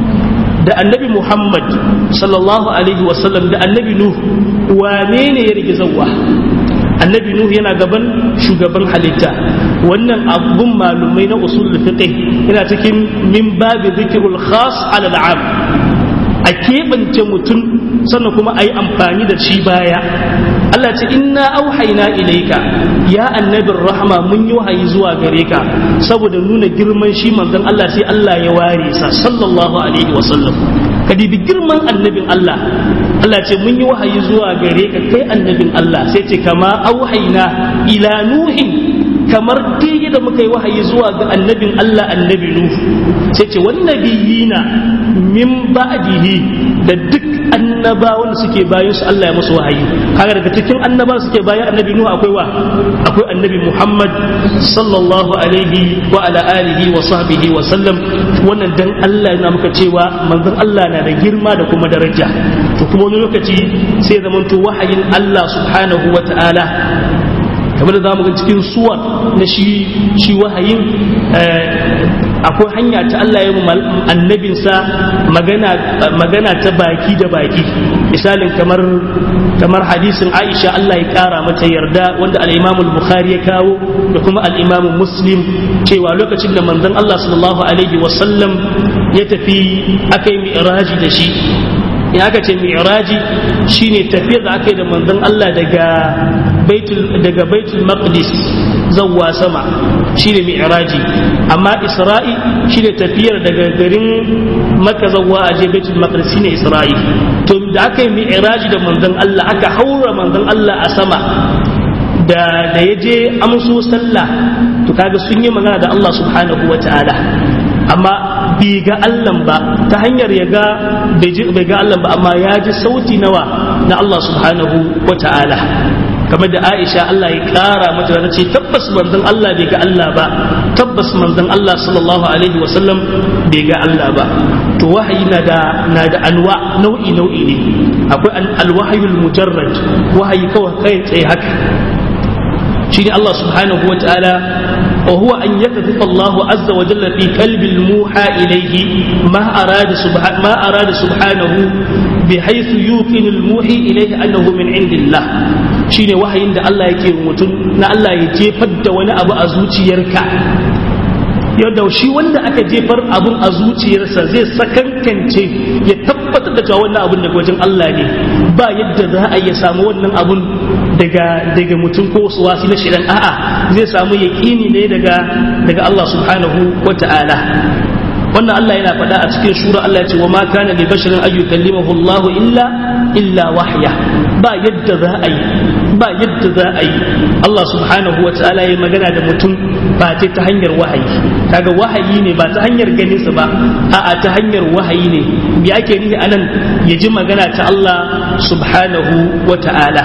da annabi Muhammad sallallahu alaihi wasallam da annabi nuh wane ne ya rige zawwa annabi nuhu yana gaban shugaban halitta wannan abun malumai na usul fiqh yana cikin min babi dhikrul khas ala al'am a keɓance mutum sannan kuma a yi amfani da shi baya Allah ce inna auhaina ilaika ya annabin rahama mun yi wahayi zuwa gare ka saboda nuna girman shi manzon Allah sai Allah ya ware sa sallallahu alaihi wa sallam ka dibi girman annabin Allah Allah ce mun yi wahayi zuwa gare ka kai annabin Allah sai ce kama auhaina ila nuhin kamar dai da muka yi wahayi zuwa ga annabin Allah annabi Nuh sai ce wan nabiyina min ba'dihi da duk annabawan suke bayan su Allah ya musu wahayi kaga daga cikin annabawan suke bayan annabi Nuh akwai wa akwai annabi Muhammad sallallahu alaihi wa ala alihi wa sahbihi wa sallam wannan dan Allah yana muka cewa manzon Allah na da girma da kuma daraja to kuma wani lokaci sai zamanto wahayin Allah subhanahu wa ta'ala kamar da zamu ga cikin suwar na shi shi wahayin akwai hanya ta Allah ya annabinsa magana magana ta baki da baki misalin kamar kamar hadisin Aisha Allah ya kara mata yarda wanda al-Imam al-Bukhari ya kawo da kuma al-Imam Muslim cewa lokacin da manzon Allah sallallahu alaihi wasallam ya tafi akai mi'raji da shi in aka ce mi'raji shine tafiyar da aka yi da manzon Allah daga baitul daga baitul maqdis zawwa sama shine mi'raji amma isra'i shine tafiyar daga garin makka zawwa aje baitul maqdis shine isra'i to da aka yi mi'raji da manzon Allah aka haura manzon Allah a sama da da yaje amso sallah to kaga sun yi magana da Allah subhanahu wataala amma bai ga Allah ba ta hanyar ya ga bai ga Allah ba amma ya ji sauti nawa na Allah subhanahu wa ta'ala kamar da Aisha Allah ya kara mata da ce tabbas manzon Allah bai ga Allah ba tabbas manzon Allah sallallahu alaihi wa sallam bai ga Allah ba to wahayi na da na da anwa nau'i nau'i ne akwai alwahayul mujarrad wahayi kawai kai tsaye haka shi ne Allah subhanahu wa ta'ala wa huwa an yakdhifa Allah azza wa jalla fi qalbi al-muha ilayhi ma arada subhanahu ma arada subhanahu bihaythu yuqinu al-muhi ilayhi annahu min indillah shine wahayin da Allah yake mutum na Allah ya jefar da wani abu a zuciyarka yadda shi wanda aka jefar abun a zuciyarsa zai sakankance ya tabbatar da cewa wannan abun daga wajen Allah ne ba yadda za a iya samu wannan abun daga daga mutum ko wasu wasi na shirin a'a zai samu yaƙini ne daga daga Allah subhanahu wa ta'ala wannan Allah yana faɗa a cikin shura Allah ya ce wa ma kana li basharin an yukallimahu Allah illa illa wahya ba yadda za a yi ba yadda za a yi Allah subhanahu wa ta'ala ya magana da mutum ba ce ta hanyar wahayi kaga wahayi ne ba ta hanyar ganin sa ba a'a ta hanyar wahayi ne me ake nufi anan ya ji magana ta Allah subhanahu wa ta'ala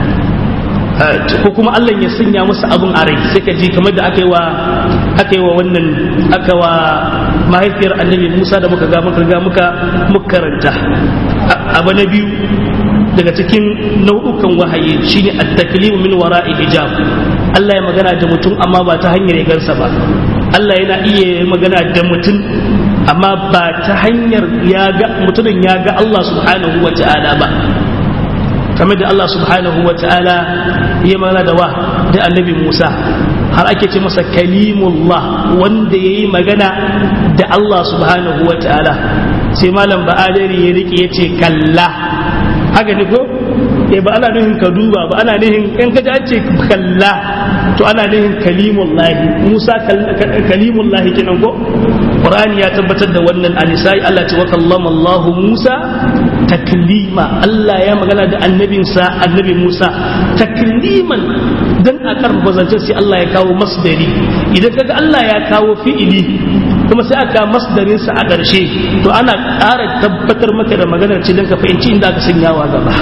ko kuma Allah ya sanya masa abun a rai sai ka ji kamar da aka yi wa aka yi wa wannan aka wa mahaifiyar annabi Musa da muka ga muka ga muka mukaranta abu na biyu daga cikin nau'ukan wahayi shine at-taklimu min wara'i hijab Allah ya magana da mutum amma ba ta hanyar ya gansa ba Allah yana iya magana da mutum amma ba ta hanyar ya ga mutumin ya ga Allah subhanahu wa ta'ala ba kamar da Allah subhanahu wa ta'ala ya magana da wa da annabi Musa har ake ce masa kalimullah wanda ya yi magana da Allah subhanahu wa ta'ala sai malam ba'adari ya rike ya ce kalla haka ne ko eh ba ana nuhin ka duba ba ana nuhin in ka ji an ce kalla to ana nuhin kalimullahi Musa kalimullahi kenan ko Qur'ani ya tabbatar da wannan anisai Allah ce wa kallama Allah Musa taklima Allah ya magana da annabinsa annabi Musa takliman dan a karfafa zancen sai Allah ya kawo masdari idan kaga Allah ya kawo fi'ili kuma sai aka masdarin sa a ƙarshe to ana ƙara tabbatar maka da maganar ce don ka fahimci inda aka sanyawa gaba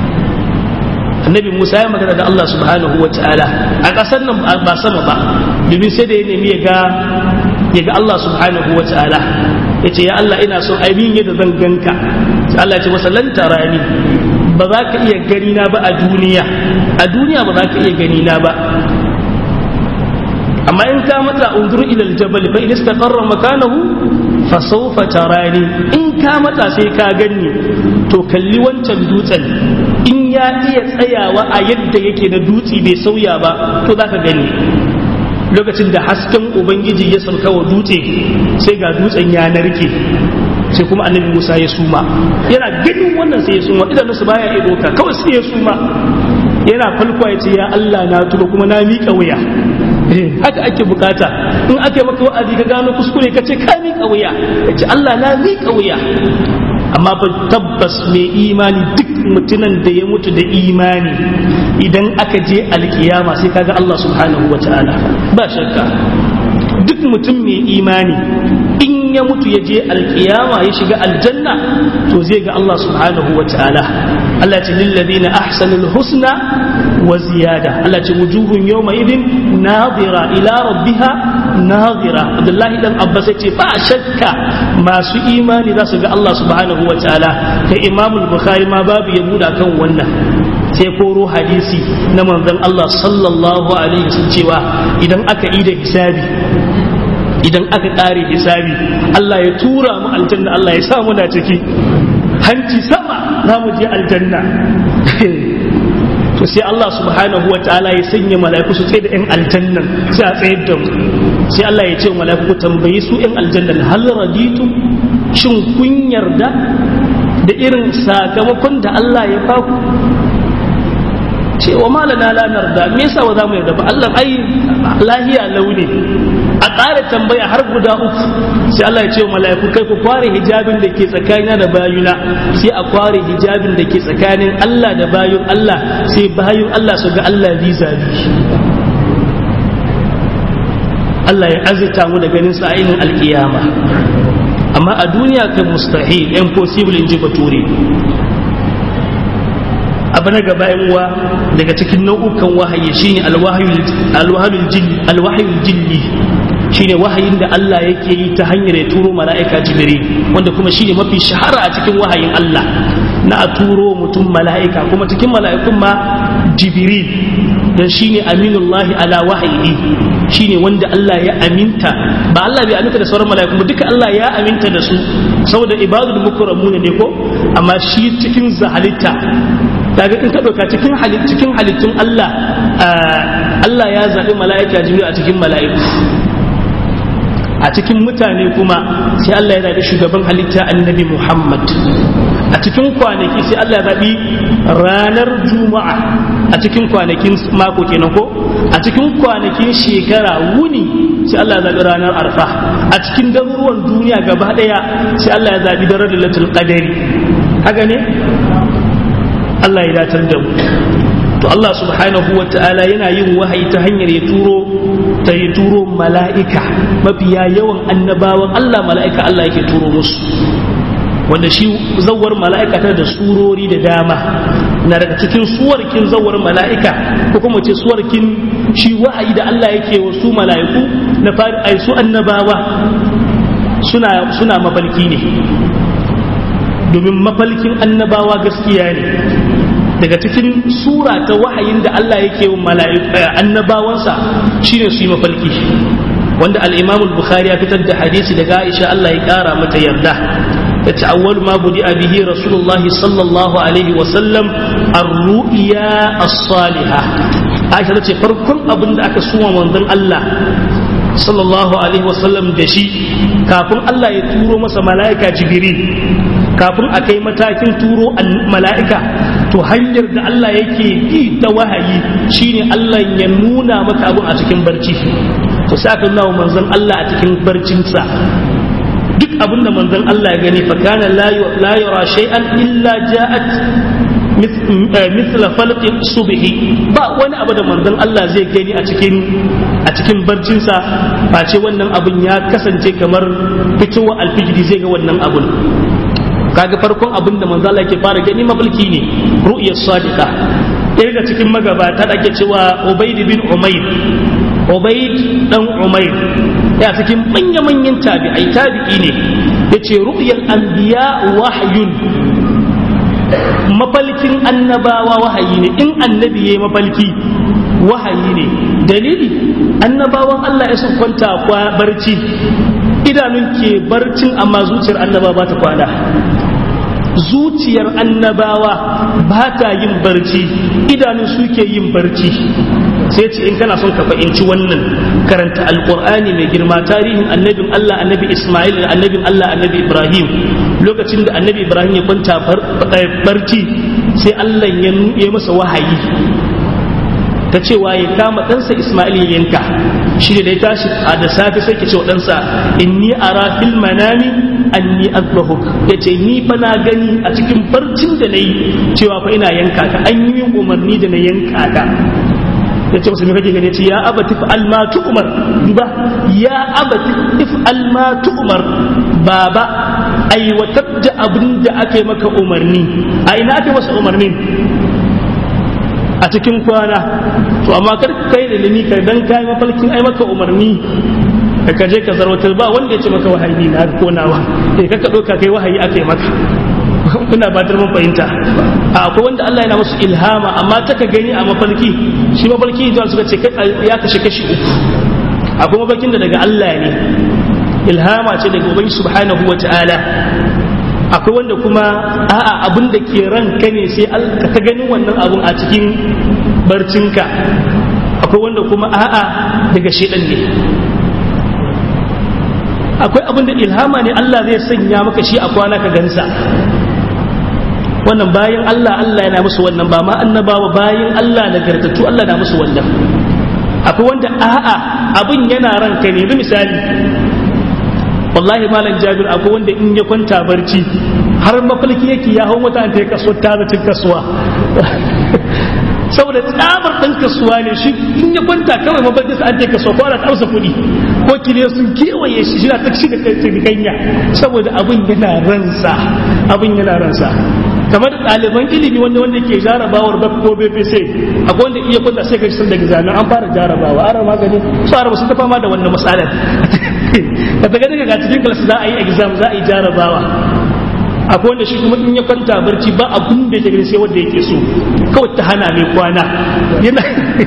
annabi Musa ya magana da Allah subhanahu wa ta'ala a ƙasar nan ba sama ba domin sai da ya nemi ya ga ya ga Allah subhanahu wa ta'ala ya ce ya Allah ina so abin yadda zan ganka sai Allah ya ce masa lan tarani ba za ka iya gani na ba a duniya a duniya ba za ka iya gani na ba amma in ka mata unzur ila aljabal fa in istaqarra makanahu fa sawfa tarani in ka mata sai ka ganni to kalli wancan dutsen in ya iya tsayawa a yadda yake na dutse bai sauya ba to za ka gani lokacin da hasken ubangiji ya sauka wa dutse sai ga dutsen ya narke sai kuma annabi musa ya suma yana ganin wannan sai ya suma idanunsa baya iya doka kawai sai ya suma yana falkwa ya ce ya allah na tuba kuma na miƙa wuya haka ake bukata in aka yi maka wa'azi ka gano kuskure ka ce ka miƙa wuya ka ce allah na miƙa wuya amma fa tabbas mai imani duk mutumin da ya mutu da imani idan aka je alkiyama sai kaga Allah subhanahu wa ta'ala ba shakka duk mutum mai imani in ya mutu ya je alkiyama ya shiga aljanna to zai ga Allah subhanahu wa ta'ala Allah ce lilladina ahsanul husna wa ziyada Allah ce wujuhun yawma idin nadira ila rabbiha nadira Abdullahi dan Abbas ya ce ba shakka masu imani za su ga Allah subhanahu wa ta'ala kai Imam Bukhari ma babu ya buda kan wannan sai koro hadisi na manzon Allah sallallahu alaihi wasallam cewa idan aka yi da hisabi idan aka ƙare hisabi Allah ya tura mu aljanna Allah ya sa muna ciki hanci sama za mu je aljanna to sai Allah subhanahu wa ta'ala ya sanya mala'iku su tsaye da yan aljannan sai a tsayar da mu sai Allah ya ce wa mala'iku tambayi su yan aljannan hal raditu shin kun yarda da irin sakamakon da Allah ya baku ce wa malana la narda me yasa ba za mu yarda ba Allah ai lahiya launi a ƙara tambaya har guda uku sai Allah ya ce wa mala'iku kai ku kware hijabin da ke tsakanina da bayuna sai a kware hijabin da ke tsakanin Allah da bayun Allah sai bayun Allah su ga Allah bizabi Allah ya azita mu da ganin sa ainin alkiyama amma a duniya kan mustahil impossible in ji bature abu na gaba uwa daga cikin nau'ukan wahayi shine alwahayul jilli shine wahayin da Allah yake yi ta hanyar ya turo mala'ika jibril wanda kuma shine mafi shahara a cikin wahayin Allah na a turo mutum mala'ika kuma cikin mala'ikun ma jibril dan shine aminullahi ala wahayi shine wanda Allah ya aminta ba Allah bai aminta da sauran mala'iku ba duka Allah ya aminta da su saboda ibadul mukramuna ne ko amma shi cikin zahalitta kaga in ka dauka cikin halit cikin halittun Allah Allah ya zabi mala'ika jibril a cikin mala'iku a cikin mutane kuma sai Allah ya zabi shugaban halitta annabi Muhammad a cikin kwanaki sai Allah ya zabi ranar juma'a a cikin kwanakin mako kenan ko a cikin kwanakin shekara wuni sai Allah ya zabi ranar arfa a cikin garuruwan duniya gaba daya sai Allah ya zabi daren lailatul qadari haka ne Allah ya datar da mu to Allah subhanahu wa ta'ala yana yin wahayi ta hanyar ya turo ta yi turo mala'ika mafiya yawan annabawan Allah mala'ika Allah yake turo musu wanda shi zawar mala'ika ta da surori da dama na daga cikin suwarkin zawar mala'ika ko kuma ce suwarkin shi wahayi da Allah yake wa su mala'iku na fari ai su annabawa suna suna mafalki ne domin mafalkin annabawa gaskiya ne daga cikin sura ta wahayin da Allah yake wa annabawansa shine su yi mafalki wanda al-Imam al-Bukhari ya fitar da hadisi daga Aisha Allah ya kara mata yarda yace awwal ma budi bihi rasulullahi sallallahu alaihi wa sallam ar-ru'ya as-salihah Aisha tace farkon abin da aka suma manzon Allah sallallahu alaihi wa sallam da shi kafin Allah ya turo masa mala'ika Jibril kafin a kai matakin turo mala'ika to hanyar da Allah yake bi ta wahayi shine Allah ya nuna maka abin a cikin barci to sai aka nuna manzon Allah a cikin barcinsa duk abin da manzon Allah ya gani fa kana la yara shay'an illa ja'at mithla falq subhi ba wani abu da manzon Allah zai gani a cikin a cikin barcinsa ba ce wannan abun ya kasance kamar fitowa alfijiri zai ga wannan abun kaga farkon abin da manzo Allah yake fara gani mafalki ne ru'yar sadiqa ɗaya daga cikin magabata da ake cewa Ubayd bin Umayr Ubayd dan Umayr ya cikin manya manyan tabi'ai tabi'i ne yace ru'yal anbiya wahyun mafalkin annabawa wahayi ne in annabi yayi mafalki wahayi ne dalili annabawan Allah ya sun kwanta kwa barci idanun ke barcin amma zuciyar annaba ba ta kwana zuciyar annabawa ba ta yin barci idanun suke yin barci sai ce in kana son ka fahimci wannan karanta alkur'ani mai girma tarihin annabin Allah annabi Ismail da annabin Allah annabi Ibrahim lokacin da annabi Ibrahim ya kwanta barci sai Allah ya masa wahayi ta cewa ya kama ɗansa Ismail ya yanka shi da ya tashi a da safe sai ke ce wa ɗansa inni ara fil manami anni azbahuk ya ce ni fa na gani a cikin barcin da na yi cewa fa ina yanka ka an yi umarni da na yanka ka ya ce musu me kake gani ce ya abati fa'al ma tu'mar duba ya abati if'al ma tu'mar baba aiwatar da abin da aka yi maka umarni a ina aka masa umarnin a cikin kwana to amma kar kai da limi kai dan kai mafalkin ai maka umarni ka kaje ka zarwatar ba wanda ya ce maka wahayi na ko nawa eh kaka doka kai wahayi ake maka kuna batar mun fahimta a akwai wanda Allah yana musu ilhama amma ta ka gani a mafalki shi mafalki da suka ce ya kashe kashi uku akwai mafalkin da daga Allah ne ilhama ce daga ubangi subhanahu wa ta'ala akwai wanda kuma a'a abin da ke ranka ne sai ka ta ganin wannan abun a cikin barcinka akwai wanda kuma a'a daga shedan ne akwai abin da ilhama ne Allah zai sanya maka shi a kwana ka gansa wannan bayan Allah Allah yana musu wannan ba ma annabawa bayan Allah nagartattu Allah na musu wannan akwai wanda a'a abin yana ranka ne misali wallahi malam jabir akwai wanda in ya kwanta barci har mafalki yake ya hau mutane ta kaso ta zacin kasuwa saboda tsabar ɗan kasuwa ne shi in ya kwanta kawai mafarki sa an ta kasuwa ko ana tausa kuɗi ko kile sun kewaye shi shi na ta shi da kanya saboda abin yana ransa abin yana ransa kamar ɗaliban ilimi wanda wanda ke jarabawar bak ko bpc akwai wanda iya kwanta sai ka shi daga zanen an fara jarabawa ara magani su araba sun ta fama da wannan matsalar ka daga daga ga cikin kalasi za a yi exam za a yi jarabawa akwai wanda shi kuma in ya kwanta barci ba abun da yake sai wanda yake so kawai ta hana mai kwana yana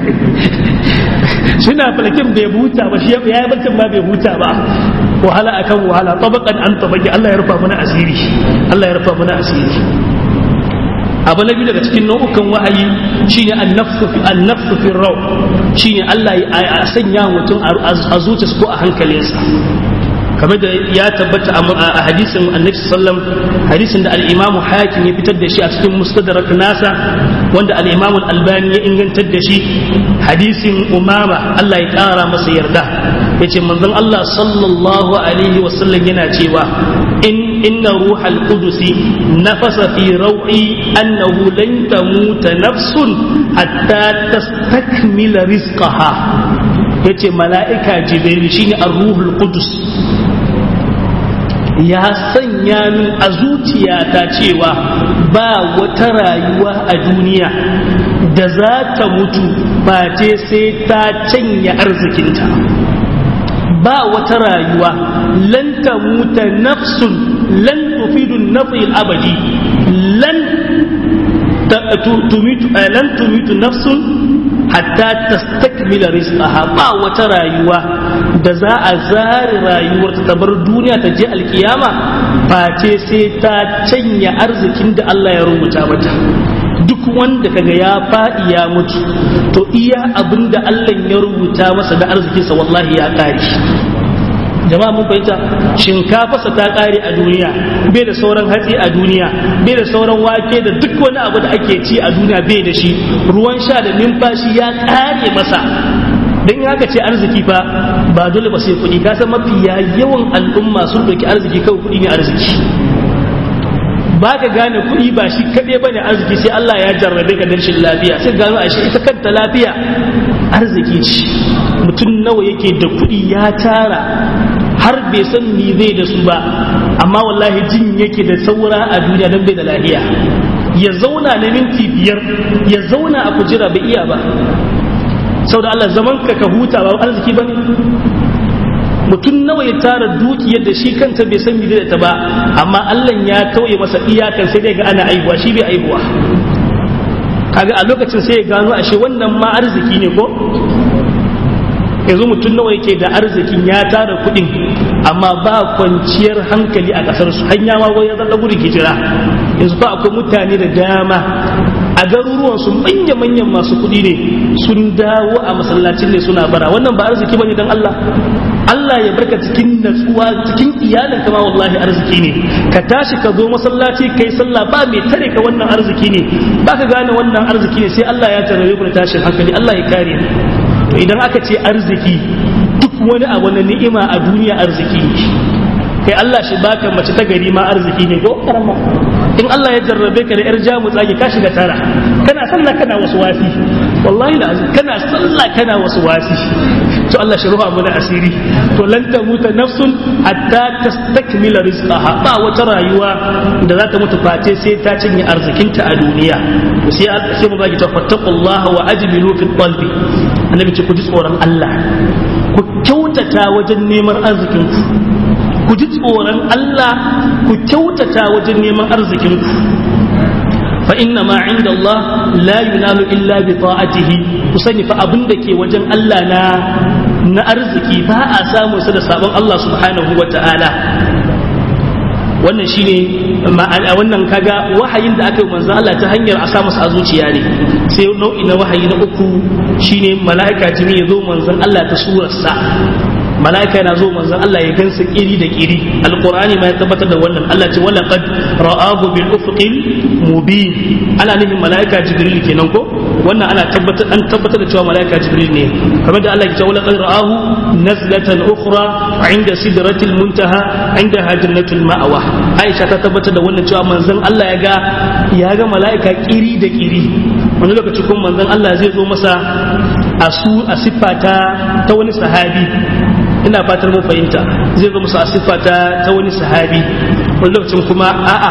suna falakin bai huta ba shi ya yi barcin ba bai huta ba wahala akan wahala tabakan an tabaki Allah ya rufa mana asiri Allah ya rufa mana asiri abu na biyu daga cikin nau'ukan wahayi shine annafsu fi annafsu fi raw shine Allah ya sanya mutum a zuciyarsa ko a hankalinsa kamar da ya tabbata a hadisin annabi sallam hadisin da al-imamu hakim ya fitar da shi a cikin mustadrak nasa wanda al-imamu al-albani ya ingantar da shi hadisin umama Allah ya kara masa yarda yace manzon Allah sallallahu alaihi wasallam yana cewa in inna ruhal qudusi nafasa fi raw'i annahu lan tamuta nafsun hatta tastakmila rizqaha yace mala'ika jibril shine ar-ruhul qudus ya sanya min a zuciyata cewa ba wata rayuwa a duniya da za ta mutu ba ce sai ta canya arzikinta ba wata rayuwa lan ta muta nafsun lan tufidu nafil abadi lan tumitu lan tumitu nafsun hatta tastakmila rizqaha ba wata rayuwa da za a zare rayuwar ta bar duniya ta je alkiyama face sai ta canya arzikin da Allah ya rubuta mata duk wanda kaga ya faɗi ya mutu to iya abin da Allah ya rubuta masa da arzikinsa wallahi ya kare jama'a mun fahimta shinkafarsa ta kare a duniya bai da sauran hatsi a duniya bai da sauran wake da duk wani abu da ake ci a duniya bai da shi ruwan sha da numfashi ya kare masa dan in aka ce arziki fa ba dole ba sai kuɗi kasan mafiya yawan al'umma sun ɗauki arziki kawai kuɗi ne arziki ba ka gane kuɗi ba shi kaɗai ba ne arziki sai Allah ya jarrabe ka da rashin lafiya sai gano a shi ita kanta lafiya arziki ce mutum nawa yake da kuɗi ya tara har bai san ni zai da su ba amma wallahi jin yake da saura a duniya don bai da lahiya ya zauna na minti biyar ya zauna a kujera bai iya ba saboda Allah zaman ka ka huta ba arziki ba ne mutum nawa ya tara dukiyar da shi kanta bai san da ta ba amma Allah ya tauye masa iyakan sai dai ga ana aibuwa shi bai aibuwa kaga a lokacin sai ya gano ashe wannan ma arziki ne ko yanzu mutum nawa yake da arzikin ya tara kuɗin amma ba kwanciyar hankali a ƙasar su hanya ma ya zalla gudun hijira yanzu fa akwai mutane da dama a garuruwan su manya manyan masu kuɗi ne sun dawo a masallacin ne suna bara wannan ba arziki bane dan Allah Allah ya barka cikin natsuwa cikin iyalin kama wallahi arziki ne ka tashi ka zo masallaci kai sallah ba mai tare ka wannan arziki ne ba ka gane wannan arziki ne sai Allah ya tarare ku da tashin hankali Allah ya kare to idan aka ce arziki duk wani abu na ni'ima a duniya arziki ne kai Allah shi baka mace ta gari ma arziki ne ko in Allah ya jarrabe ka da yar jamu tsage ka shiga tara kana sallah kana wasu wasi wallahi da kana sallah kana wasu wasi to Allah shi ruha mana asiri to lan tamuta nafsun hatta tastakmila rizqaha ba wata rayuwa da za ta mutu face sai ta cinye arzikinta a duniya sai sai mu baki ta fattaqullaha wa ajmilu fi qalbi annabi ce ku ji tsoron Allah ku kyautata wajen neman arzikinku ku ji tsoron Allah ku kyautata wajen neman arzikinku fa inna ma inda Allah la yunalu illa bi ta'atihi ku sani fa abin da ke wajen Allah na na arziki ba a samu sa da sabon Allah subhanahu wa ta'ala wannan shine ma'ana wannan kaga wahayin da aka yi manzo Allah ta hanyar a sa masa a zuciya ne sai nau'i na wahayi na uku shine mala'ika jini ya zo manzon Allah ta surarsa mala'ika yana zo manzon Allah ya gansa kiri da kiri alqur'ani ma ya tabbatar da wannan Allah ce wala qad ra'ahu bil ufuqil mubin ana nufin mala'ika jibril kenan ko wannan ana tabbatar an tabbatar da cewa mala'ika jibril ne kamar da Allah ya ce wala qad ra'ahu nazlatan ukhra 'inda sidratil muntaha 'inda jannatul ma'wa Aisha ta tabbatar da wannan cewa manzon Allah ya ga ya ga mala'ika kiri da kiri wani lokaci kuma manzon Allah zai zo masa a su a siffa ta ta wani sahabi ina fatar mun fahimta zai zo musu a siffa ta ta wani sahabi wani lokacin kuma a'a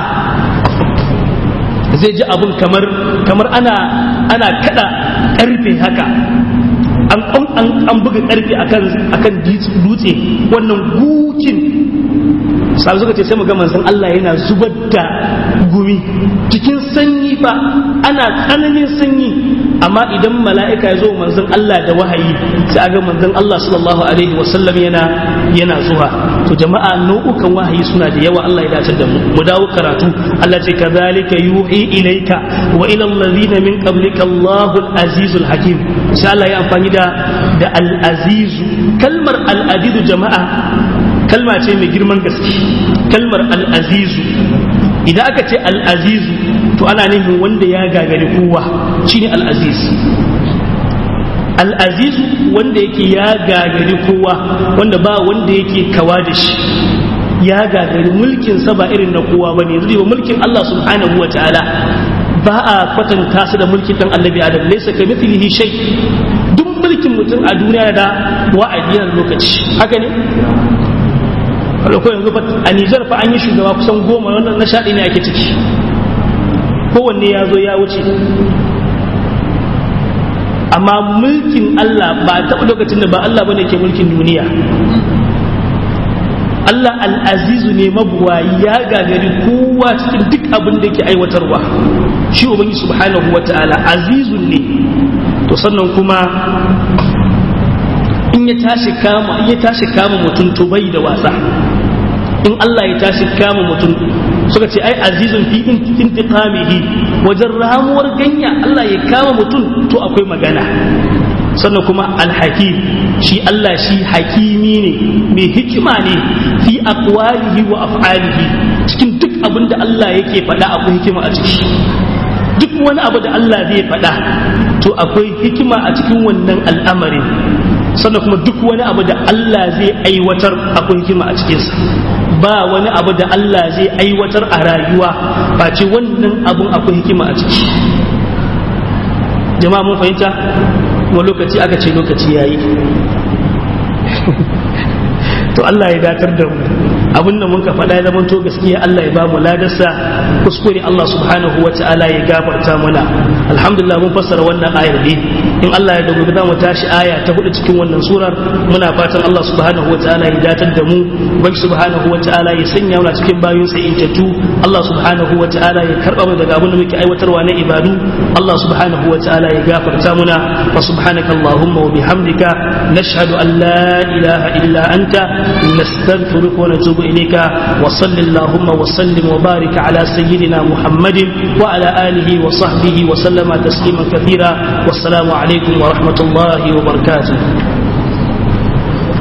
zai ji abun kamar kamar ana ana kada karfe haka an an an buga karfe akan akan dutse wannan gukin sai suka ce sai mu ga manzon Allah yana zubar da gumi cikin sanyi ba ana tsananin sanyi amma idan mala'ika ya zo manzon Allah da wahayi sai aga manzon Allah sallallahu alaihi wasallam yana yana zuwa to jama'a nau'ukan wahayi suna da yawa Allah ya dace da mu mu dawo karatu Allah ce kadhalika yuhi ilayka wa ila alladhina min qablika Allahu al-azizul hakim sai Allah ya amfani da da al-azizu kalmar al-azizu jama'a kalma ce mai girman gaske kalmar al-azizu idan aka ce al-azizu to ana nufin wanda ya gagari kowa shine al-aziz al-azizu wanda yake ya gagari kowa wanda ba wanda yake kawa da shi ya gagari mulkin sa ba irin na kowa bane yanzu ba mulkin Allah subhanahu wa ta'ala ba a kwatanta su da mulkin dan annabi adam laysa ka mithlihi shay duk mulkin mutum a duniya da wa'adi na lokaci haka ne ko yanzu a Nijar fa an yi shugaba kusan goma wannan na shaɗi ne ake ciki kowanne ya zo ya wuce amma mulkin Allah ba a taɓa lokacin da ba Allah bane ke mulkin duniya Allah al'azizu ne mabuwayi ya gagari kowa cikin duk abin da ke aiwatarwa shi ubangi subhanahu wa ta'ala azizun ne to sannan kuma in ya tashi kama in ya tashi kama mutum to bai da wasa in Allah ya tashi kama mutum suka ce ai azizun fi intiqamihi wajen ramuwar ganya Allah ya kama mutum to akwai magana sannan kuma alhakim shi Allah shi hakimi ne mai hikima ne fi aqwalihi wa af'alihi cikin duk abin da Allah yake faɗa akwai hikima a ciki duk wani abu da Allah zai faɗa to akwai hikima a cikin wannan al'amarin sannan kuma duk wani abu da Allah zai aiwatar akwai hikima a cikinsa ba wani abu da Allah zai aiwatar a rayuwa face wannan abun akwai hikima a ciki jama'a mun fahimta kuma lokaci aka ce lokaci yayi to Allah ya datar da mu abin da muka faɗa ya zamanto gaskiya Allah ya ba mu ladarsa kuskure Allah subhanahu wa ta'ala ya gafarta mana alhamdulillah mun fassara wannan ayar ne in Allah ya dogo za mu tashi aya ta hudu cikin wannan surar muna fatan Allah subhanahu wa ta'ala ya datar da mu bai subhanahu wa ta'ala ya sanya mu cikin bayin sa intattu Allah subhanahu wa ta'ala ya karba mu daga abin da muke aiwatarwa na ibadu Allah subhanahu wa ta'ala ya gafarta muna wa subhanaka allahumma wa bihamdika nashhadu an la ilaha illa anta nastaghfiruka wa natubu إليك وصل اللهم وسلم وبارك على سيدنا محمد وعلى آله وصحبه وسلم تسليما كثيرا والسلام عليكم ورحمة الله وبركاته